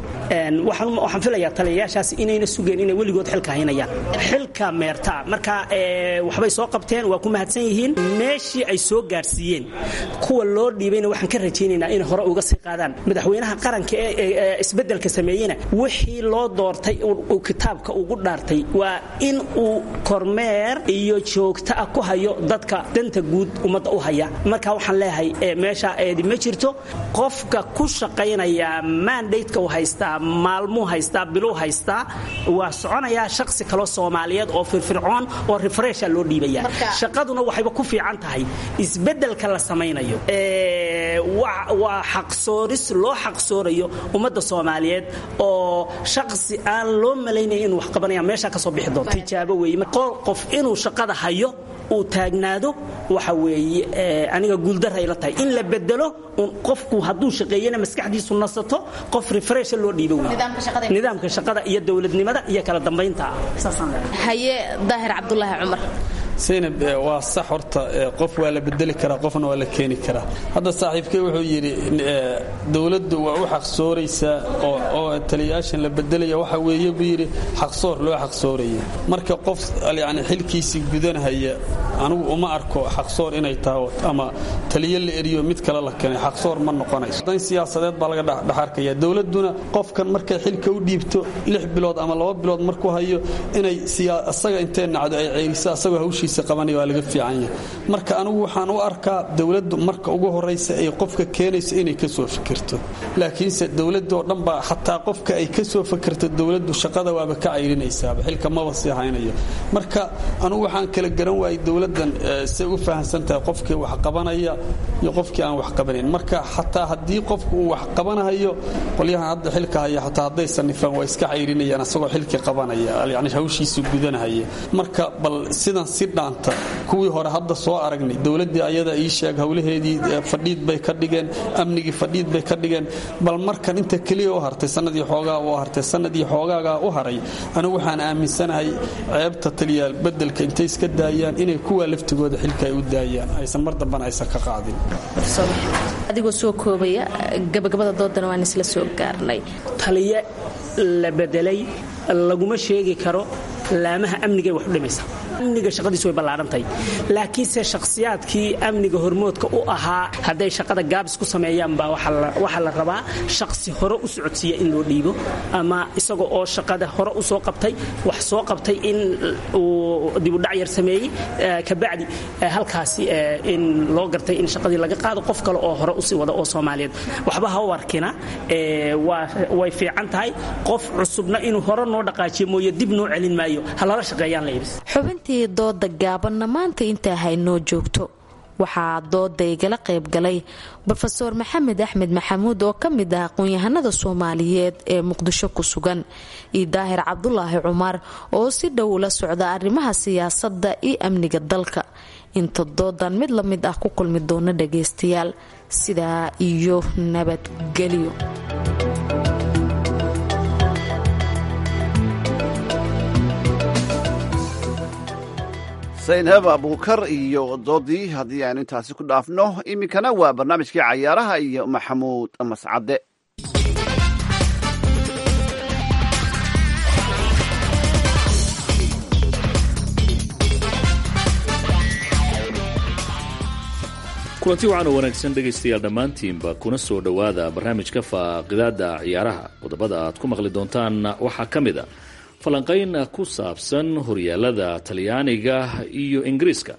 waxaan filayaa taliyayaashaas inayna sugeen inay weligood xilka haynayaan xilka meerta marka waxbay soo qabteen waa ku mahadsan yihiin meeshii ay soo gaarsiiyeen kuwa loo dhiibayna waxaan ka rajaynaynaa inay hore uga sii qaadaan madaxweynaha qaranka ee isbeddelka sameeyena wixii loo doortay uu kitaabka ugu dhaartay waa in uu kormeer iyo joogto ah ku hayo dadka danta guud ummadda u haya marka waxaan leeyahay meesha eedi ma jirto qofka ku shaqaynaya mandateka uu haystaa maalmuu haystaa biluu haystaa waa soconayaa shaqsi kaloo soomaaliyeed oo firfircoon oo refresha loo dhiibaya shaqaduna waxayba ku fiican tahay isbeddelka la samaynayo waa xaqsooris loo xaqsoorayo ummadda soomaaliyeed oo shaqsi aan loo malaynaya inuu wax qabanaya meesha ka soo bixi doonto tijaabo weeye qof inuu shaqada hayo uu taagnaado waxa weeye aniga guuldarra ayla tahay in la bedelo qofku hadduu shaqeeyana maskaxdiisu nasato qof refresha loo dhiibo wey nidaamka shaqada iyo dowladnimada iyo kala dambaynta haye daahir cabdulaahi cumar saynab waa sax horta qof waa la bedeli karaa qofna waa la keeni karaa hadda saaxiibkey wuxuu yidhi dowladdu waa u xaqsooraysaa oo taliyayaashan la bedelaya waxa weeye buu yidhi xaqsoor loo xaqsooraya marka qof yani xilkiisii gudanhaya anigu uma arko xaqsoor inay tahay ama taliyo la eriyo mid kale la keenay xaqsoor ma noqonayso dan siyaasadeed baa laga dhexarkaya dowladduna qofkan markay xilka u dhiibto lix bilood ama laba bilood markuu hayo inay isaga intee nacdo ay ceeliso asagoo hawshii hawshiisa qabanaya waa laga fiican yahay marka anigu waxaan u arkaa dowladdu marka ugu horraysa ay qofka keenayso inay ka soo fikirto laakiinse dowladoo dhan baa xataa qofka ay ka soo fikirto dowladdu shaqada waaba ka cayrinaysaaba xilka maba sii haynayo marka anigu waxaan kala garan waayey dowladdan say u fahamsan tahay qofkii wax qabanaya iyo qofkii aan wax qabanayn marka xataa haddii qofku uu wax qabanahayo qolyahan hadda xilka haya xataa hadday sanifaan waa iska cayrinayaan asagoo xilkii qabanaya yani hawshiisu gudanahaya marka bal sidan si dhaanta kuwii hore hadda soo aragnay dowladdii ayada ii sheeg howlaheedii fadhiid bay ka dhigeen amnigii fadhiid bay ka dhigeen bal markan inta keliya u hartay sanadii xoogaa u hartay sanadii xoogaagaa u haray anigu waxaan aaminsanahay ceebta taliyaal bedelka intay iska daayaan inay kuwa laftigooda xilka ay u daayaan aysan mar dambana aysan ka qaadin adigoo soo koobaya gabagabada doodana waan isla soo gaarnay taliye la bedelay laguma sheegi karo laamaha amnigay wax u dhimaysa amniga shaqadiisu way ballaadhantahay laakiinse shakhsiyaadkii amniga hormoodka u ahaa hadday shaqada gaabis ku sameeyaan baa waxaa la rabaa shakhsi hore u socodsiiya in loo dhiibo ama isaga oo shaqada hore u soo qabtay wax soo qabtay in uu dibudhac yar sameeyey kabacdi halkaasi in loo gartay in shaqadii laga qaado qof kale oo hore usii wada oo soomaaliyeed waxba ha u arkina way fiican tahay qof cusubna inuu hore noo dhaqaajiyo mooye dib noo celin maayo ha lala shaqeeyaan la ibis xubintii dooda gaabanna maanta intaa haynoo joogto waxaa dooda igala qayb galay rofeor maxamed axmed maxamuud oo ka mid ah aqoon-yahanada soomaaliyeed ee muqdisho ku sugan iyo daahir cabdulaahi cumar oo si dhow ula socda arrimaha siyaasadda iyo amniga dalka inta doodan mid la mid ah ku kulmi doona dhagaystayaal sidaa iyo nabadgelyo saynhab abuukar iyo doodii haddii aynu intaasi ku dhaafno iminkana waa barnaamijkii cayaaraha iyo maxamuud mascade kulanti wacan oo wanaagsan dhegaystayaal dhammaantiinba kuna soo dhowaada barnaamijka faaqidaada ciyaaraha qodobada aad ku maqli doontaan waxaa ka mid a falanqayn ku saabsan horyaalada talyaaniga iyo ingiriiska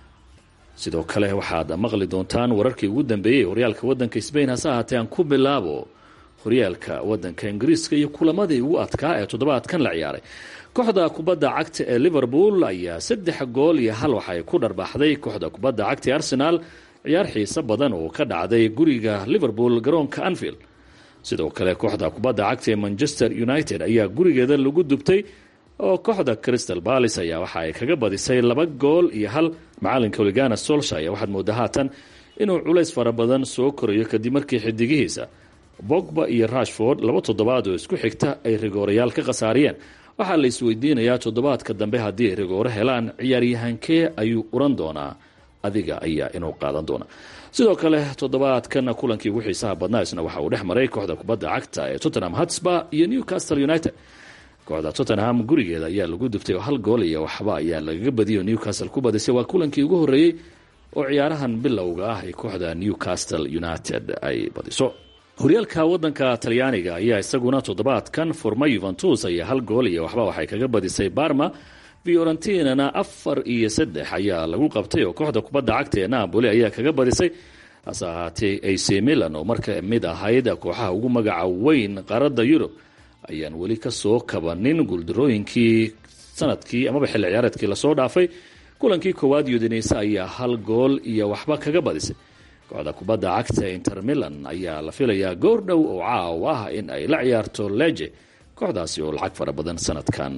sidoo kale waxaad maqli doontaan wararkii ugu dambeeyey horyaalka wadanka sbain hase ahaatee aan ku bilaabo horyaalka wadanka ingiriiska iyo kulamadii ugu adkaa ee toddobaadkan la ciyaaray kooxda kubadda cagta ee liverpool ayaa saddex gool iyo hal waxay ku dharbaaxday kooxda kubadda cagta ee arsenaal ciyaar xiiso badan oo ka dhacday guriga liverpool garoonka anfield sidoo kale kooxda kubadda cagta ee manchester united ayaa gurigeeda lagu dubtay oo kooxda crystal balis ayaa waxa ay kaga badisay laba gool iyo hal macalinka oligana solshire waxaad moodaa haatan inuu culays fara badan soo korayo kadib markii xidigihiisa bogba iyo rashford laba toddobaad oo isku xigta ay rigoorayaal ka khasaariyeen waxaa la isweydiinayaa toddobaadka dambe haddii ay rigooro helaan ciyaaryahankee ayuu uran doonaa adiga ayaa inuu qaadan doona sidoo kale toddobaadkan kulankii ugu xiisaha badnaa isna waxa uu dhex maray kooxda kubadda cagta ee tottenham hotspur iyo newcastle united kooxda tottenham gurigeeda ayaa lagu dubtay oo hal gool iyo waxba ayaa lagaga badiyay oo newcastle ku badisay waa kulankii ugu horreeyey oo ciyaarahan bilowga ah ay kooxda newcastle united ay badiso horyaalka wadanka talyaaniga ayaa isaguna toddobaadkan furma yuventus ayaa hal gool iyo waxba waxay kaga badisay barma fiorentinana afar iyo saddex ayaa lagu qabtay oo kooxda kubadda cagta ee napoli ayaa kaga badisay hase ahaatee ac milan oo marka mid ahayd kooxaha ugu magaca weyn qaaradda yurub ayaan weli kasoo kabanin guuldarooyinkii sanadkii amaba xilli ciyaareedkii lasoo dhaafay kulankii koowaad udineyse ayaa hal gool iyo waxba kaga badisay kooxda kubadda cagta inter milan ayaa la filayaa goor dhow oo caaw ah in ay la ciyaarto leje kooxdaasi oo lacag fara badan sanadkan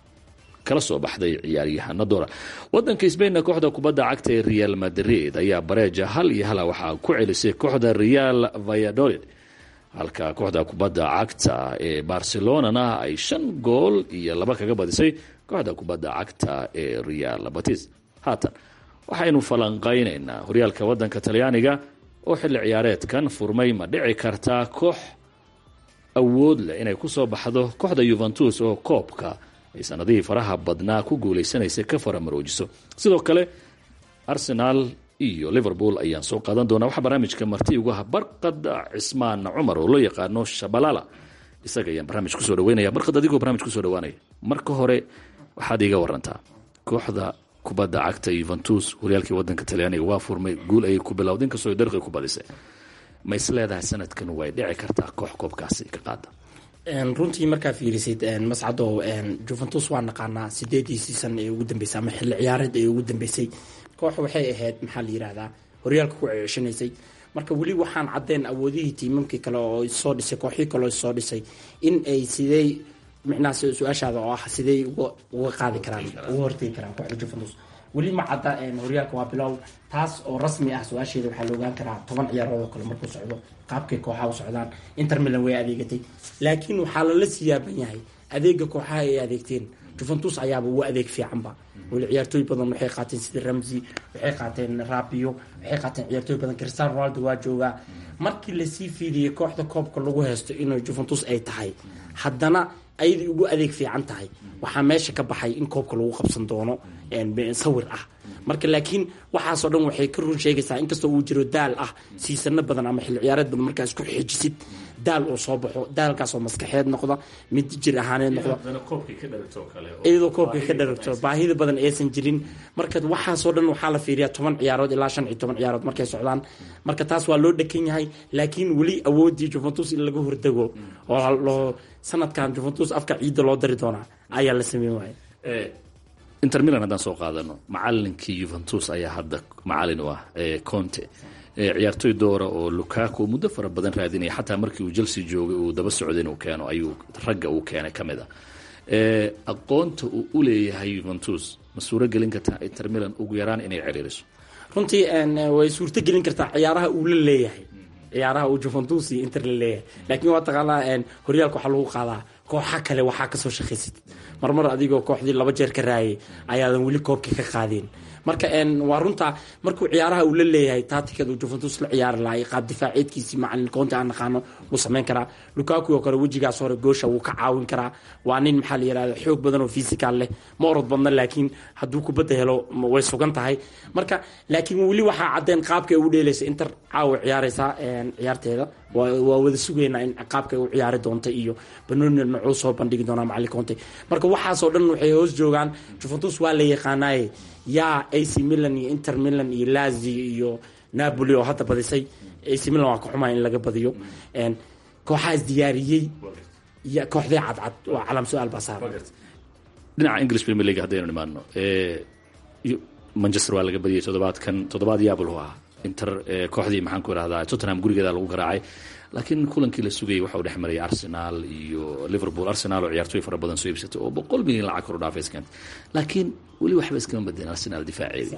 kala soo baxday ciyaaryahana dora wadanka sbainna kooxda kubadda cagta ee real madrid ayaa bareeja hal iyo hala waxaa ku celisay kooxda real vayadolid halka kooxda kubadda cagta ee barcelonana ay shan gool iyo laba kaga badisay kooxda kubadda cagta ee real batis haatan waxaynu falanqaynaynaa horyaalka wadanka talyaaniga oo xilli ciyaareedkan furmay ma dhici kartaa koox awood leh inay kusoo baxdo kooxda yuventus oo koobka ay sanadihii faraha badnaa ku guuleysanaysay ka faramaroojiso sidoo kale arsenaal iyo liverpool ayaan soo qaadan doonaa waxaa barnaamijka marti ugu ah barqad cismaan cumar oo loo yaqaano shabalala isaga ayaan barnaamij kusoo dhaweynaya barqad adigoo barnaamij kusoo dhawaanaya marka hore waxaad iiga warantaa kooxda kubadda cagta yuventus horyaalkii wadanka talyaaniga waa furmay guul ayay ku bilowda inkastoo darqi ku badisay ma is leedahay sanadkan way dhici kartaa koox koobkaasi ka qaada runtii markaa fiirisid mascadow juventus waa naqaanaa sideedii siisan ee ugu dambeysay ama xilli ciyaareed ee ugu dambeysay koox waxay ahayd maxaa la yirahdaa horyaalka ku ceeshanaysay marka weli waxaan cadeen awoodihii tiimamkii kale oo soo dhisay kooxii kale oo soo dhisay in ay sidey micnaha su-aashaada oo ah sidey uga qaadi karaan uga hortegi karaan kooxda juventus weli ma cadda horyaalka waa bilow taas oo rasmi ah su-aasheeda waxaa la ogaan karaa toban ciyaarood oo kale markuu socdo qaabkay kooxaha u socdaan inter milan way adeegatay laakiin waxaa lala siyaaban yahay adeega kooxaha ay adeegteen juventus ayaaba ugu adeeg fiicanba weli ciyaartooy badan waxay qaateen sida ramsey waxay qaateen rabio waxay qaateen ciyaartooy badan cristiano ronaldo waa joogaa markii lasii fiidiyey kooxda koobka lagu haysto inay juventus ay tahay haddana ayadii ugu adeeg fiican tahay waxaa meesha ka baxay in koobka lagu qabsan doono sawir ah marka laakiin waxaasoo dhan waxay ka run sheegaysaa inkastoo uu jiro daal ah siisano badan ama xilli ciyaareed badan markaa isku xijisid daal uu soo baxo daalkaasoo maskaxeed noqda mid jir ahaaneed noqda iyadoo koobkay ka dharagto baahida badan aysan jirin marka waxaasoo dhan waxaa la fiiriyaa toban ciyaarood ilaa shan iyo toban ciyaarood markay socdaan marka taas waa loo dhekan yahay laakiin weli awoodii juventus in laga hordego oo sanadkan juventus afka ciidda loo dari doonaa ayaa la sameyn waaya inter milan haddaan soo qaadano macalinkii yuventus ayaa hadda macalin u ah conte ciyaartoy doora oo lukaku muddo fara badan raadinaya xataa markii uu chelsea joogay uu daba socday inuu keeno ayuu ragga uu keenay ka mid a aqoonta uu u leeyahay yuventus ma suuro gelin kartaa inter milan ugu yaraan inay ciriiriso runtii way suurto gelin kartaa ciyaaraha uu la leeyahay ciyaaraha uu juventus iyo inter la leeyahay laakiin waa taqaanaa horyaalka waxaa lagu qaadaa kooxa kale waxaa kasoo shaqaysid marmar adigoo kooxdii laba jeer ka raayay ayaadan weli koobkii ka qaadeen marka waa runta markuu ciyaaraha uu la leeyahay taatikada uu juventus la ciyaari lahay qaab difaaceedkiisii macalin koonti aan naqaano wuu samayn karaa lukaku oo kale wejigaas hore goosha wuu ka caawin karaa waa nin maxaa la yirahda xoog badan oo physical leh ma orod badna laakiin hadduu kubadda helo way sugan tahay marka laakiin weli waxaa cadeen qaabka ay u dheelaysa inter caawa ciyaaraysaa ciyaarteeda waa wada sugaynaa in qaabka ay u ciyaari doonta iyo banooni nocuu soo bandhigi doonaa macalin conte marka waxaasoo dhan waxay hoos joogaan juventus waa la yaqaanaaye yaa ac milan iyo inter milan iyo lazio iyo napoli oo hadda badisay ac milan waa ka xumaa in laga badiyo kooxaas diyaariyey kooxdee cadcad waa calaam su-aal baa saaran dhinaca english premier league haddaynu nimaano manchester waa laga badiyay toddobaadkan toddobaad yaabul ahaa inter kooxdii maxaan ku irahdaa tottenham gurigeeda lagu garaacay laakiin kulankii la sugayay waxa uu dhex marayay arsenal iyo liverpool arsenal oo ciyaartooy fara badan soo iibsatay oo boqol milyan lacag kor u dhaafay iskant laakiin weli waxba iskama badeen arsenal difaaceedii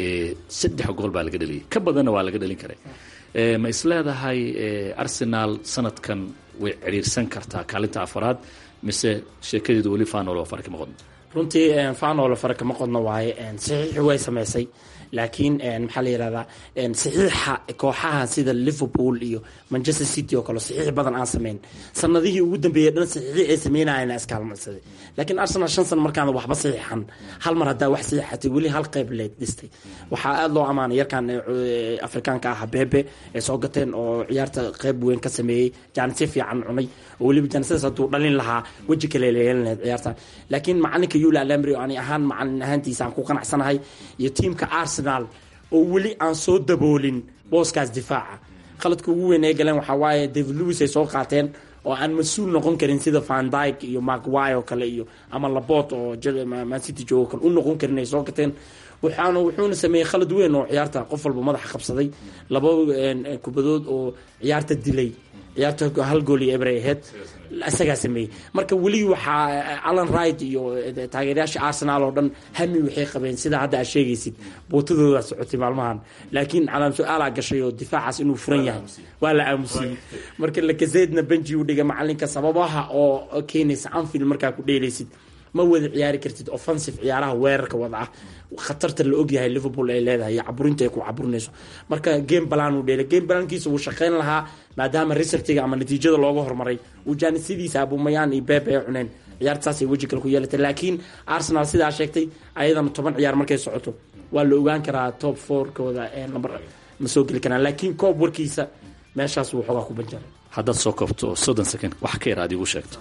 saddex gool baa laga dhaliyay ka badanna waa laga dhalin karay ma is leedahay arsenal sanadkan way cidhiirsan kartaa kaalinta afaraad mise sheekadeedu weli fanol oo fara kama qodno runtii fanol fara kama qodno waaye saxiixi way samaysay laakiin maxaa la yirahdaa saxiixa kooxaha sida liverpool iyo manchester city oo kale saxiix badan aan sameyn sanadihii ugu dambeeyey dhan saxiixii ay sameynayeen iskaalmaysaday laakiin arsenal shan sano markaan waxba saxiixan hal mar haddaa wax saxiixatay weli hal qayb leed dhistay waxaa aada loo amaanay yarkan afrikaanka ah bebe ay soo gateen oo ciyaarta qayb weyn ka sameeyey jaanisyo fiican cunay oo weliba jaanisadaas hadduu dhalin lahaa weji kale leelan lahayd ciyaarta laakiin macalinka yula alamri ani ahaan macalin ahaantiisa aan ku qanacsanahay iyo tiimka arsenal oo weli aan soo daboolin booskaas difaaca qaladka ugu weyn ay galeen waxaa waaye david lewis ay soo qaateen oo aan mas-uul noqon karin sida van dyke iyo macwy oo kale iyo ama labot oo mancity joogo kale u noqon karin ay soo gateen waxaana wuxuuna sameeyey khalad weyn oo ciyaarta qof walba madaxa qabsaday laba kubadood oo ciyaarta dilay ciyaarta hal gool iyo ebrey aheyd isagaa sameeyey marka weli waxaa alan right iyo taageerayaasha arsenal oo dhan hami waxay qabeen sida hadda aad sheegaysid bootadooda socotay maalmahan laakiin calaam su-aalaa gashay oo difaacaas inuu furan yahay waa la aamusiyey marka lakazeedna benji u dhiga macalinka sababaha oo keenaysa anfield markaa ku dheelaysid ma wada ciyaari kartid offensive ciyaaraha weerarka wada ah khatarta la ogyahay liverpool ay leedahay iyo caburinta ay ku caburinayso marka game balan uu dheelay game balankiisa wuu shaqayn lahaa maadaama resultiga ama natiijada looga hormaray uu jaanisidiisa abumayaan iyo beeb ay cuneen ciyaarta saasay weji kale ku yeelatay laakiin arsenal sidaa sheegtay ayadana toban ciyaar markay socoto waa la ogaan karaa top fourkooda number ma soo geli karaan laakiin koob warkiisa meeshaas wuu xoogaa ku banjaray haddaad soo koobto soddon second wax ka yar aad igu sheegto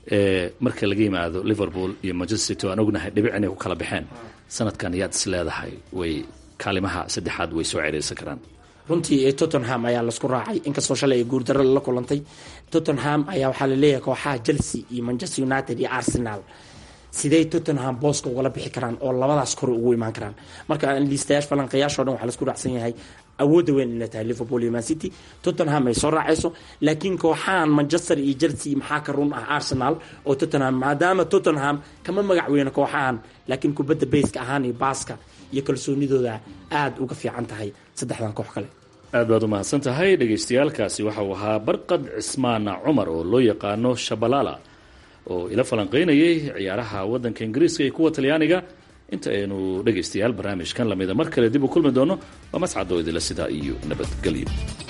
marka laga yimaado liverpool iyo manchester city aan ognahay dhibic inay ku kala baxeen sanadkan yaad is leedahay way kaalimaha saddexaad way soo ceereysan karaan runtii tottenham ayaa lasku raacay inkastoo shalay ay guurdaro la kulantay tottenham ayaa waxaa laleeyahay kooxaha chelsea iyo manchester united iyo arsenal sidey tottenham booska ugala bixi karaan oo labadaas kore ugu imaan karaan marka liistayaasha falanqayaashao dhan waxaa lasku raacsan yahay awoodda weyn inay tahay liverpool iyo man city tottenham ay soo raacayso laakiin kooxahan manchester iyo chelsea maxaa ka run ah arsenal oo tottenham maadaama tottenham kama magac weyno kooxahan laakiin kubadda bayska ahaan iyo baaska iyo kalsoonidooda aada uga fiican tahay saddexdan koox kale aad baad u mahadsan tahay dhagaystayaalkaasi waxa uu ahaa barqad cismaan cumar oo loo yaqaano shabalala oo ila falanqaynayay ciyaaraha waddanka ingiriiska iyo kuwa talyaaniga inta aynu dhegaystayaal barnaamijkan lamida mar kale dib u kulmi doono waa mascadoo idila sidaa iyo nabadgelyo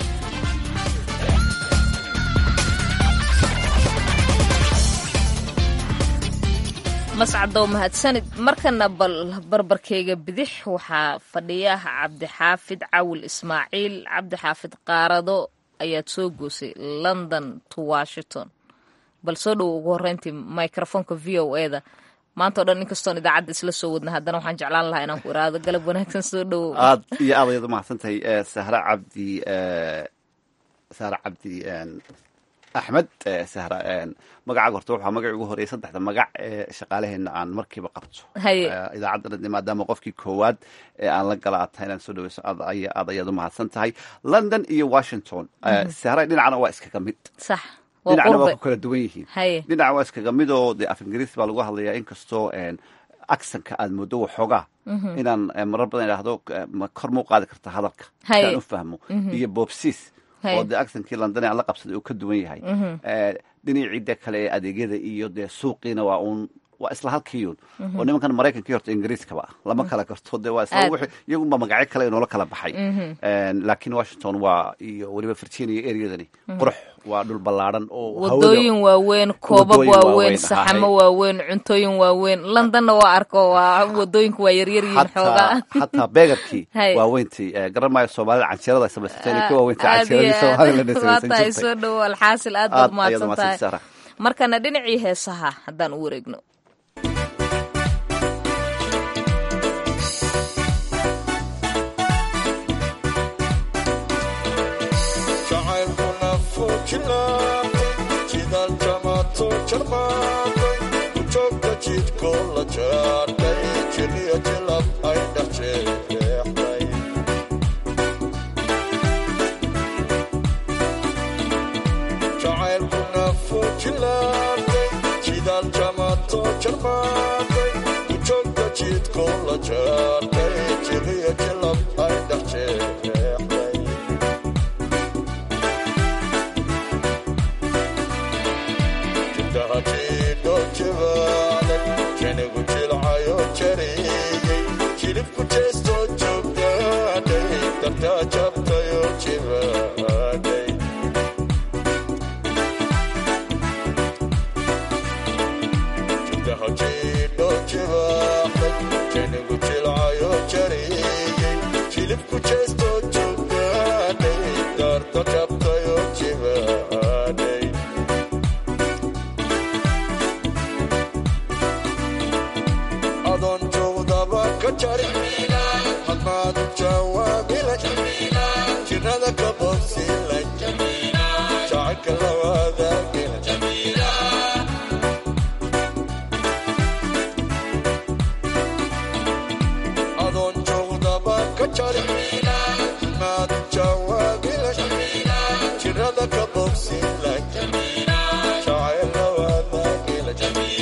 mascadow mahadsanid markana bal barbarkayga bidix waxaa fadhiya cabdixaafid cawil ismaaciil cabdixaafid qaarado ayaad soo goosay london to washington bal soo dhowo ugu horeyntii microfonka v o e da maanta o dhan inkastoon idaacadda isla soo wadna haddana waxaan jeclaan lahaa inaan ku iraado galab wanaagsan soo dhowow aad iyo aad ayaad umahadsan tahay sahra cabdi sahra cabdi axmed sahra magacaaga horta waxaa magacii ugu horreeyay saddexda magac ee shaqaalaheena aan markiiba qabto idaacadda maadaama qofkii koowaad ee aan la gala aad tahay inaan soo dhaweyso aad aad ayaad umahadsan tahay london iyo washington sahra dhinacna waa iskaga mid sax dhinacna waa ku kala duwan yihiin dhinaca waa iskaga mid oo dee af ingiriis baa lagu hadlayaa inkastoo acsanka aad moodo waxoogaa inaan marar badan idhaahdo kor muu qaadi karta hadalka si aan u fahmo iyo bobsis oo dee acsankii london aan la qabsaday uu ka duwan yahay dhinacii de kale ee adeegyada iyo dee suuqiina waa uun waa isla halkiiyun oo nimankan maraykankii horta ingiriiskaba lama kala garto de waa isla wixii iyagunba magacyo kale inoola kala baxay laakiin washington waa iyo weliba virginia areadani qurux waa dhul ballaadhan oo wadooyin waaweyn koobab waaweyn saxamo waaweyn cuntooyin waaweyn londonna waa arko waa wadooyinku waa yaryaryihiin xoogaa hataa beegarkii waaweyntii garan maayo soomaalida canjeerada ay samaysatay ka waaweynta canjeeradii soomaalida waatahay soo dhowo alxaasil aad baad umahadsan tahay markana dhinacii heesaha haddaan u wareegno ujoogta jidko la jaadhay jiliyo jilab ay dhexjeexday jacaylkuna fujilaabay jidaal jamato jarmaaday ujoogta jidko la jaadhay jiliyo jilab ay dhexjeexday janigu jilcayo jariyey jilibku jeesto joogdaaday dartaa jabtayo jibaaday judaha jiidho jibaaxday janigu jilcayo jariyey jilibku jeesto joogdaaday darta jabtayo jibaaday adoon joogdaba ka jari hadmaadu jawaabila jirada ka bobsila jacayka lawaadaagila adoon joogdaba ka jari hadmaadu jawaabila jirada ka bobsila jacay lawaadaagila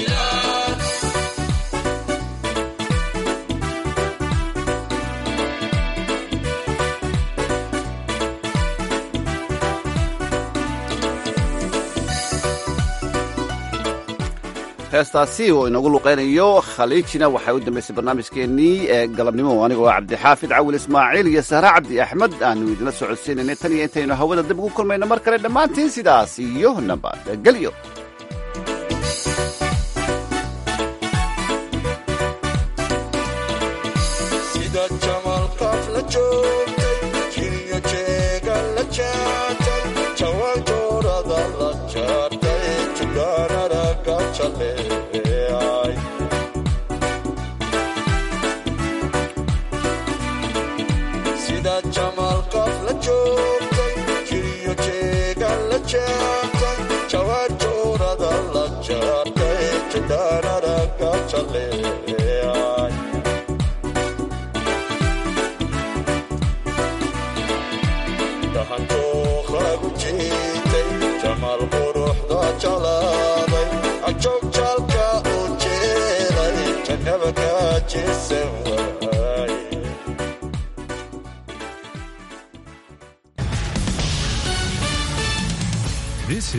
heestaasi oo inagu luqeynayo khaliijina waxay u dambaysay barnaamijkeennii ee galabnimo anigoo cabdixaafid cawil ismaaciil iyo sahre cabdi axmed aanu idinla socodsiinaynay tan iyo intaynu hawada dib ugu kulmayno mar kale dhammaantiin sidaas iyo nabadgelyo sida jamalqaaf la joogtay jiriyo jeega la jaatay jawaan joorada la jaartay jugaanaraga jaleecay sida jamaalkaad la joogtay jiriyo jeega la jaabtay jawaarjoorada la jaabtay jadaanaraga jaleecay dahanjooqagu jiitay jamaal quruxda jalaaday ajoog jaalka u jeeday jannaba ka jeesan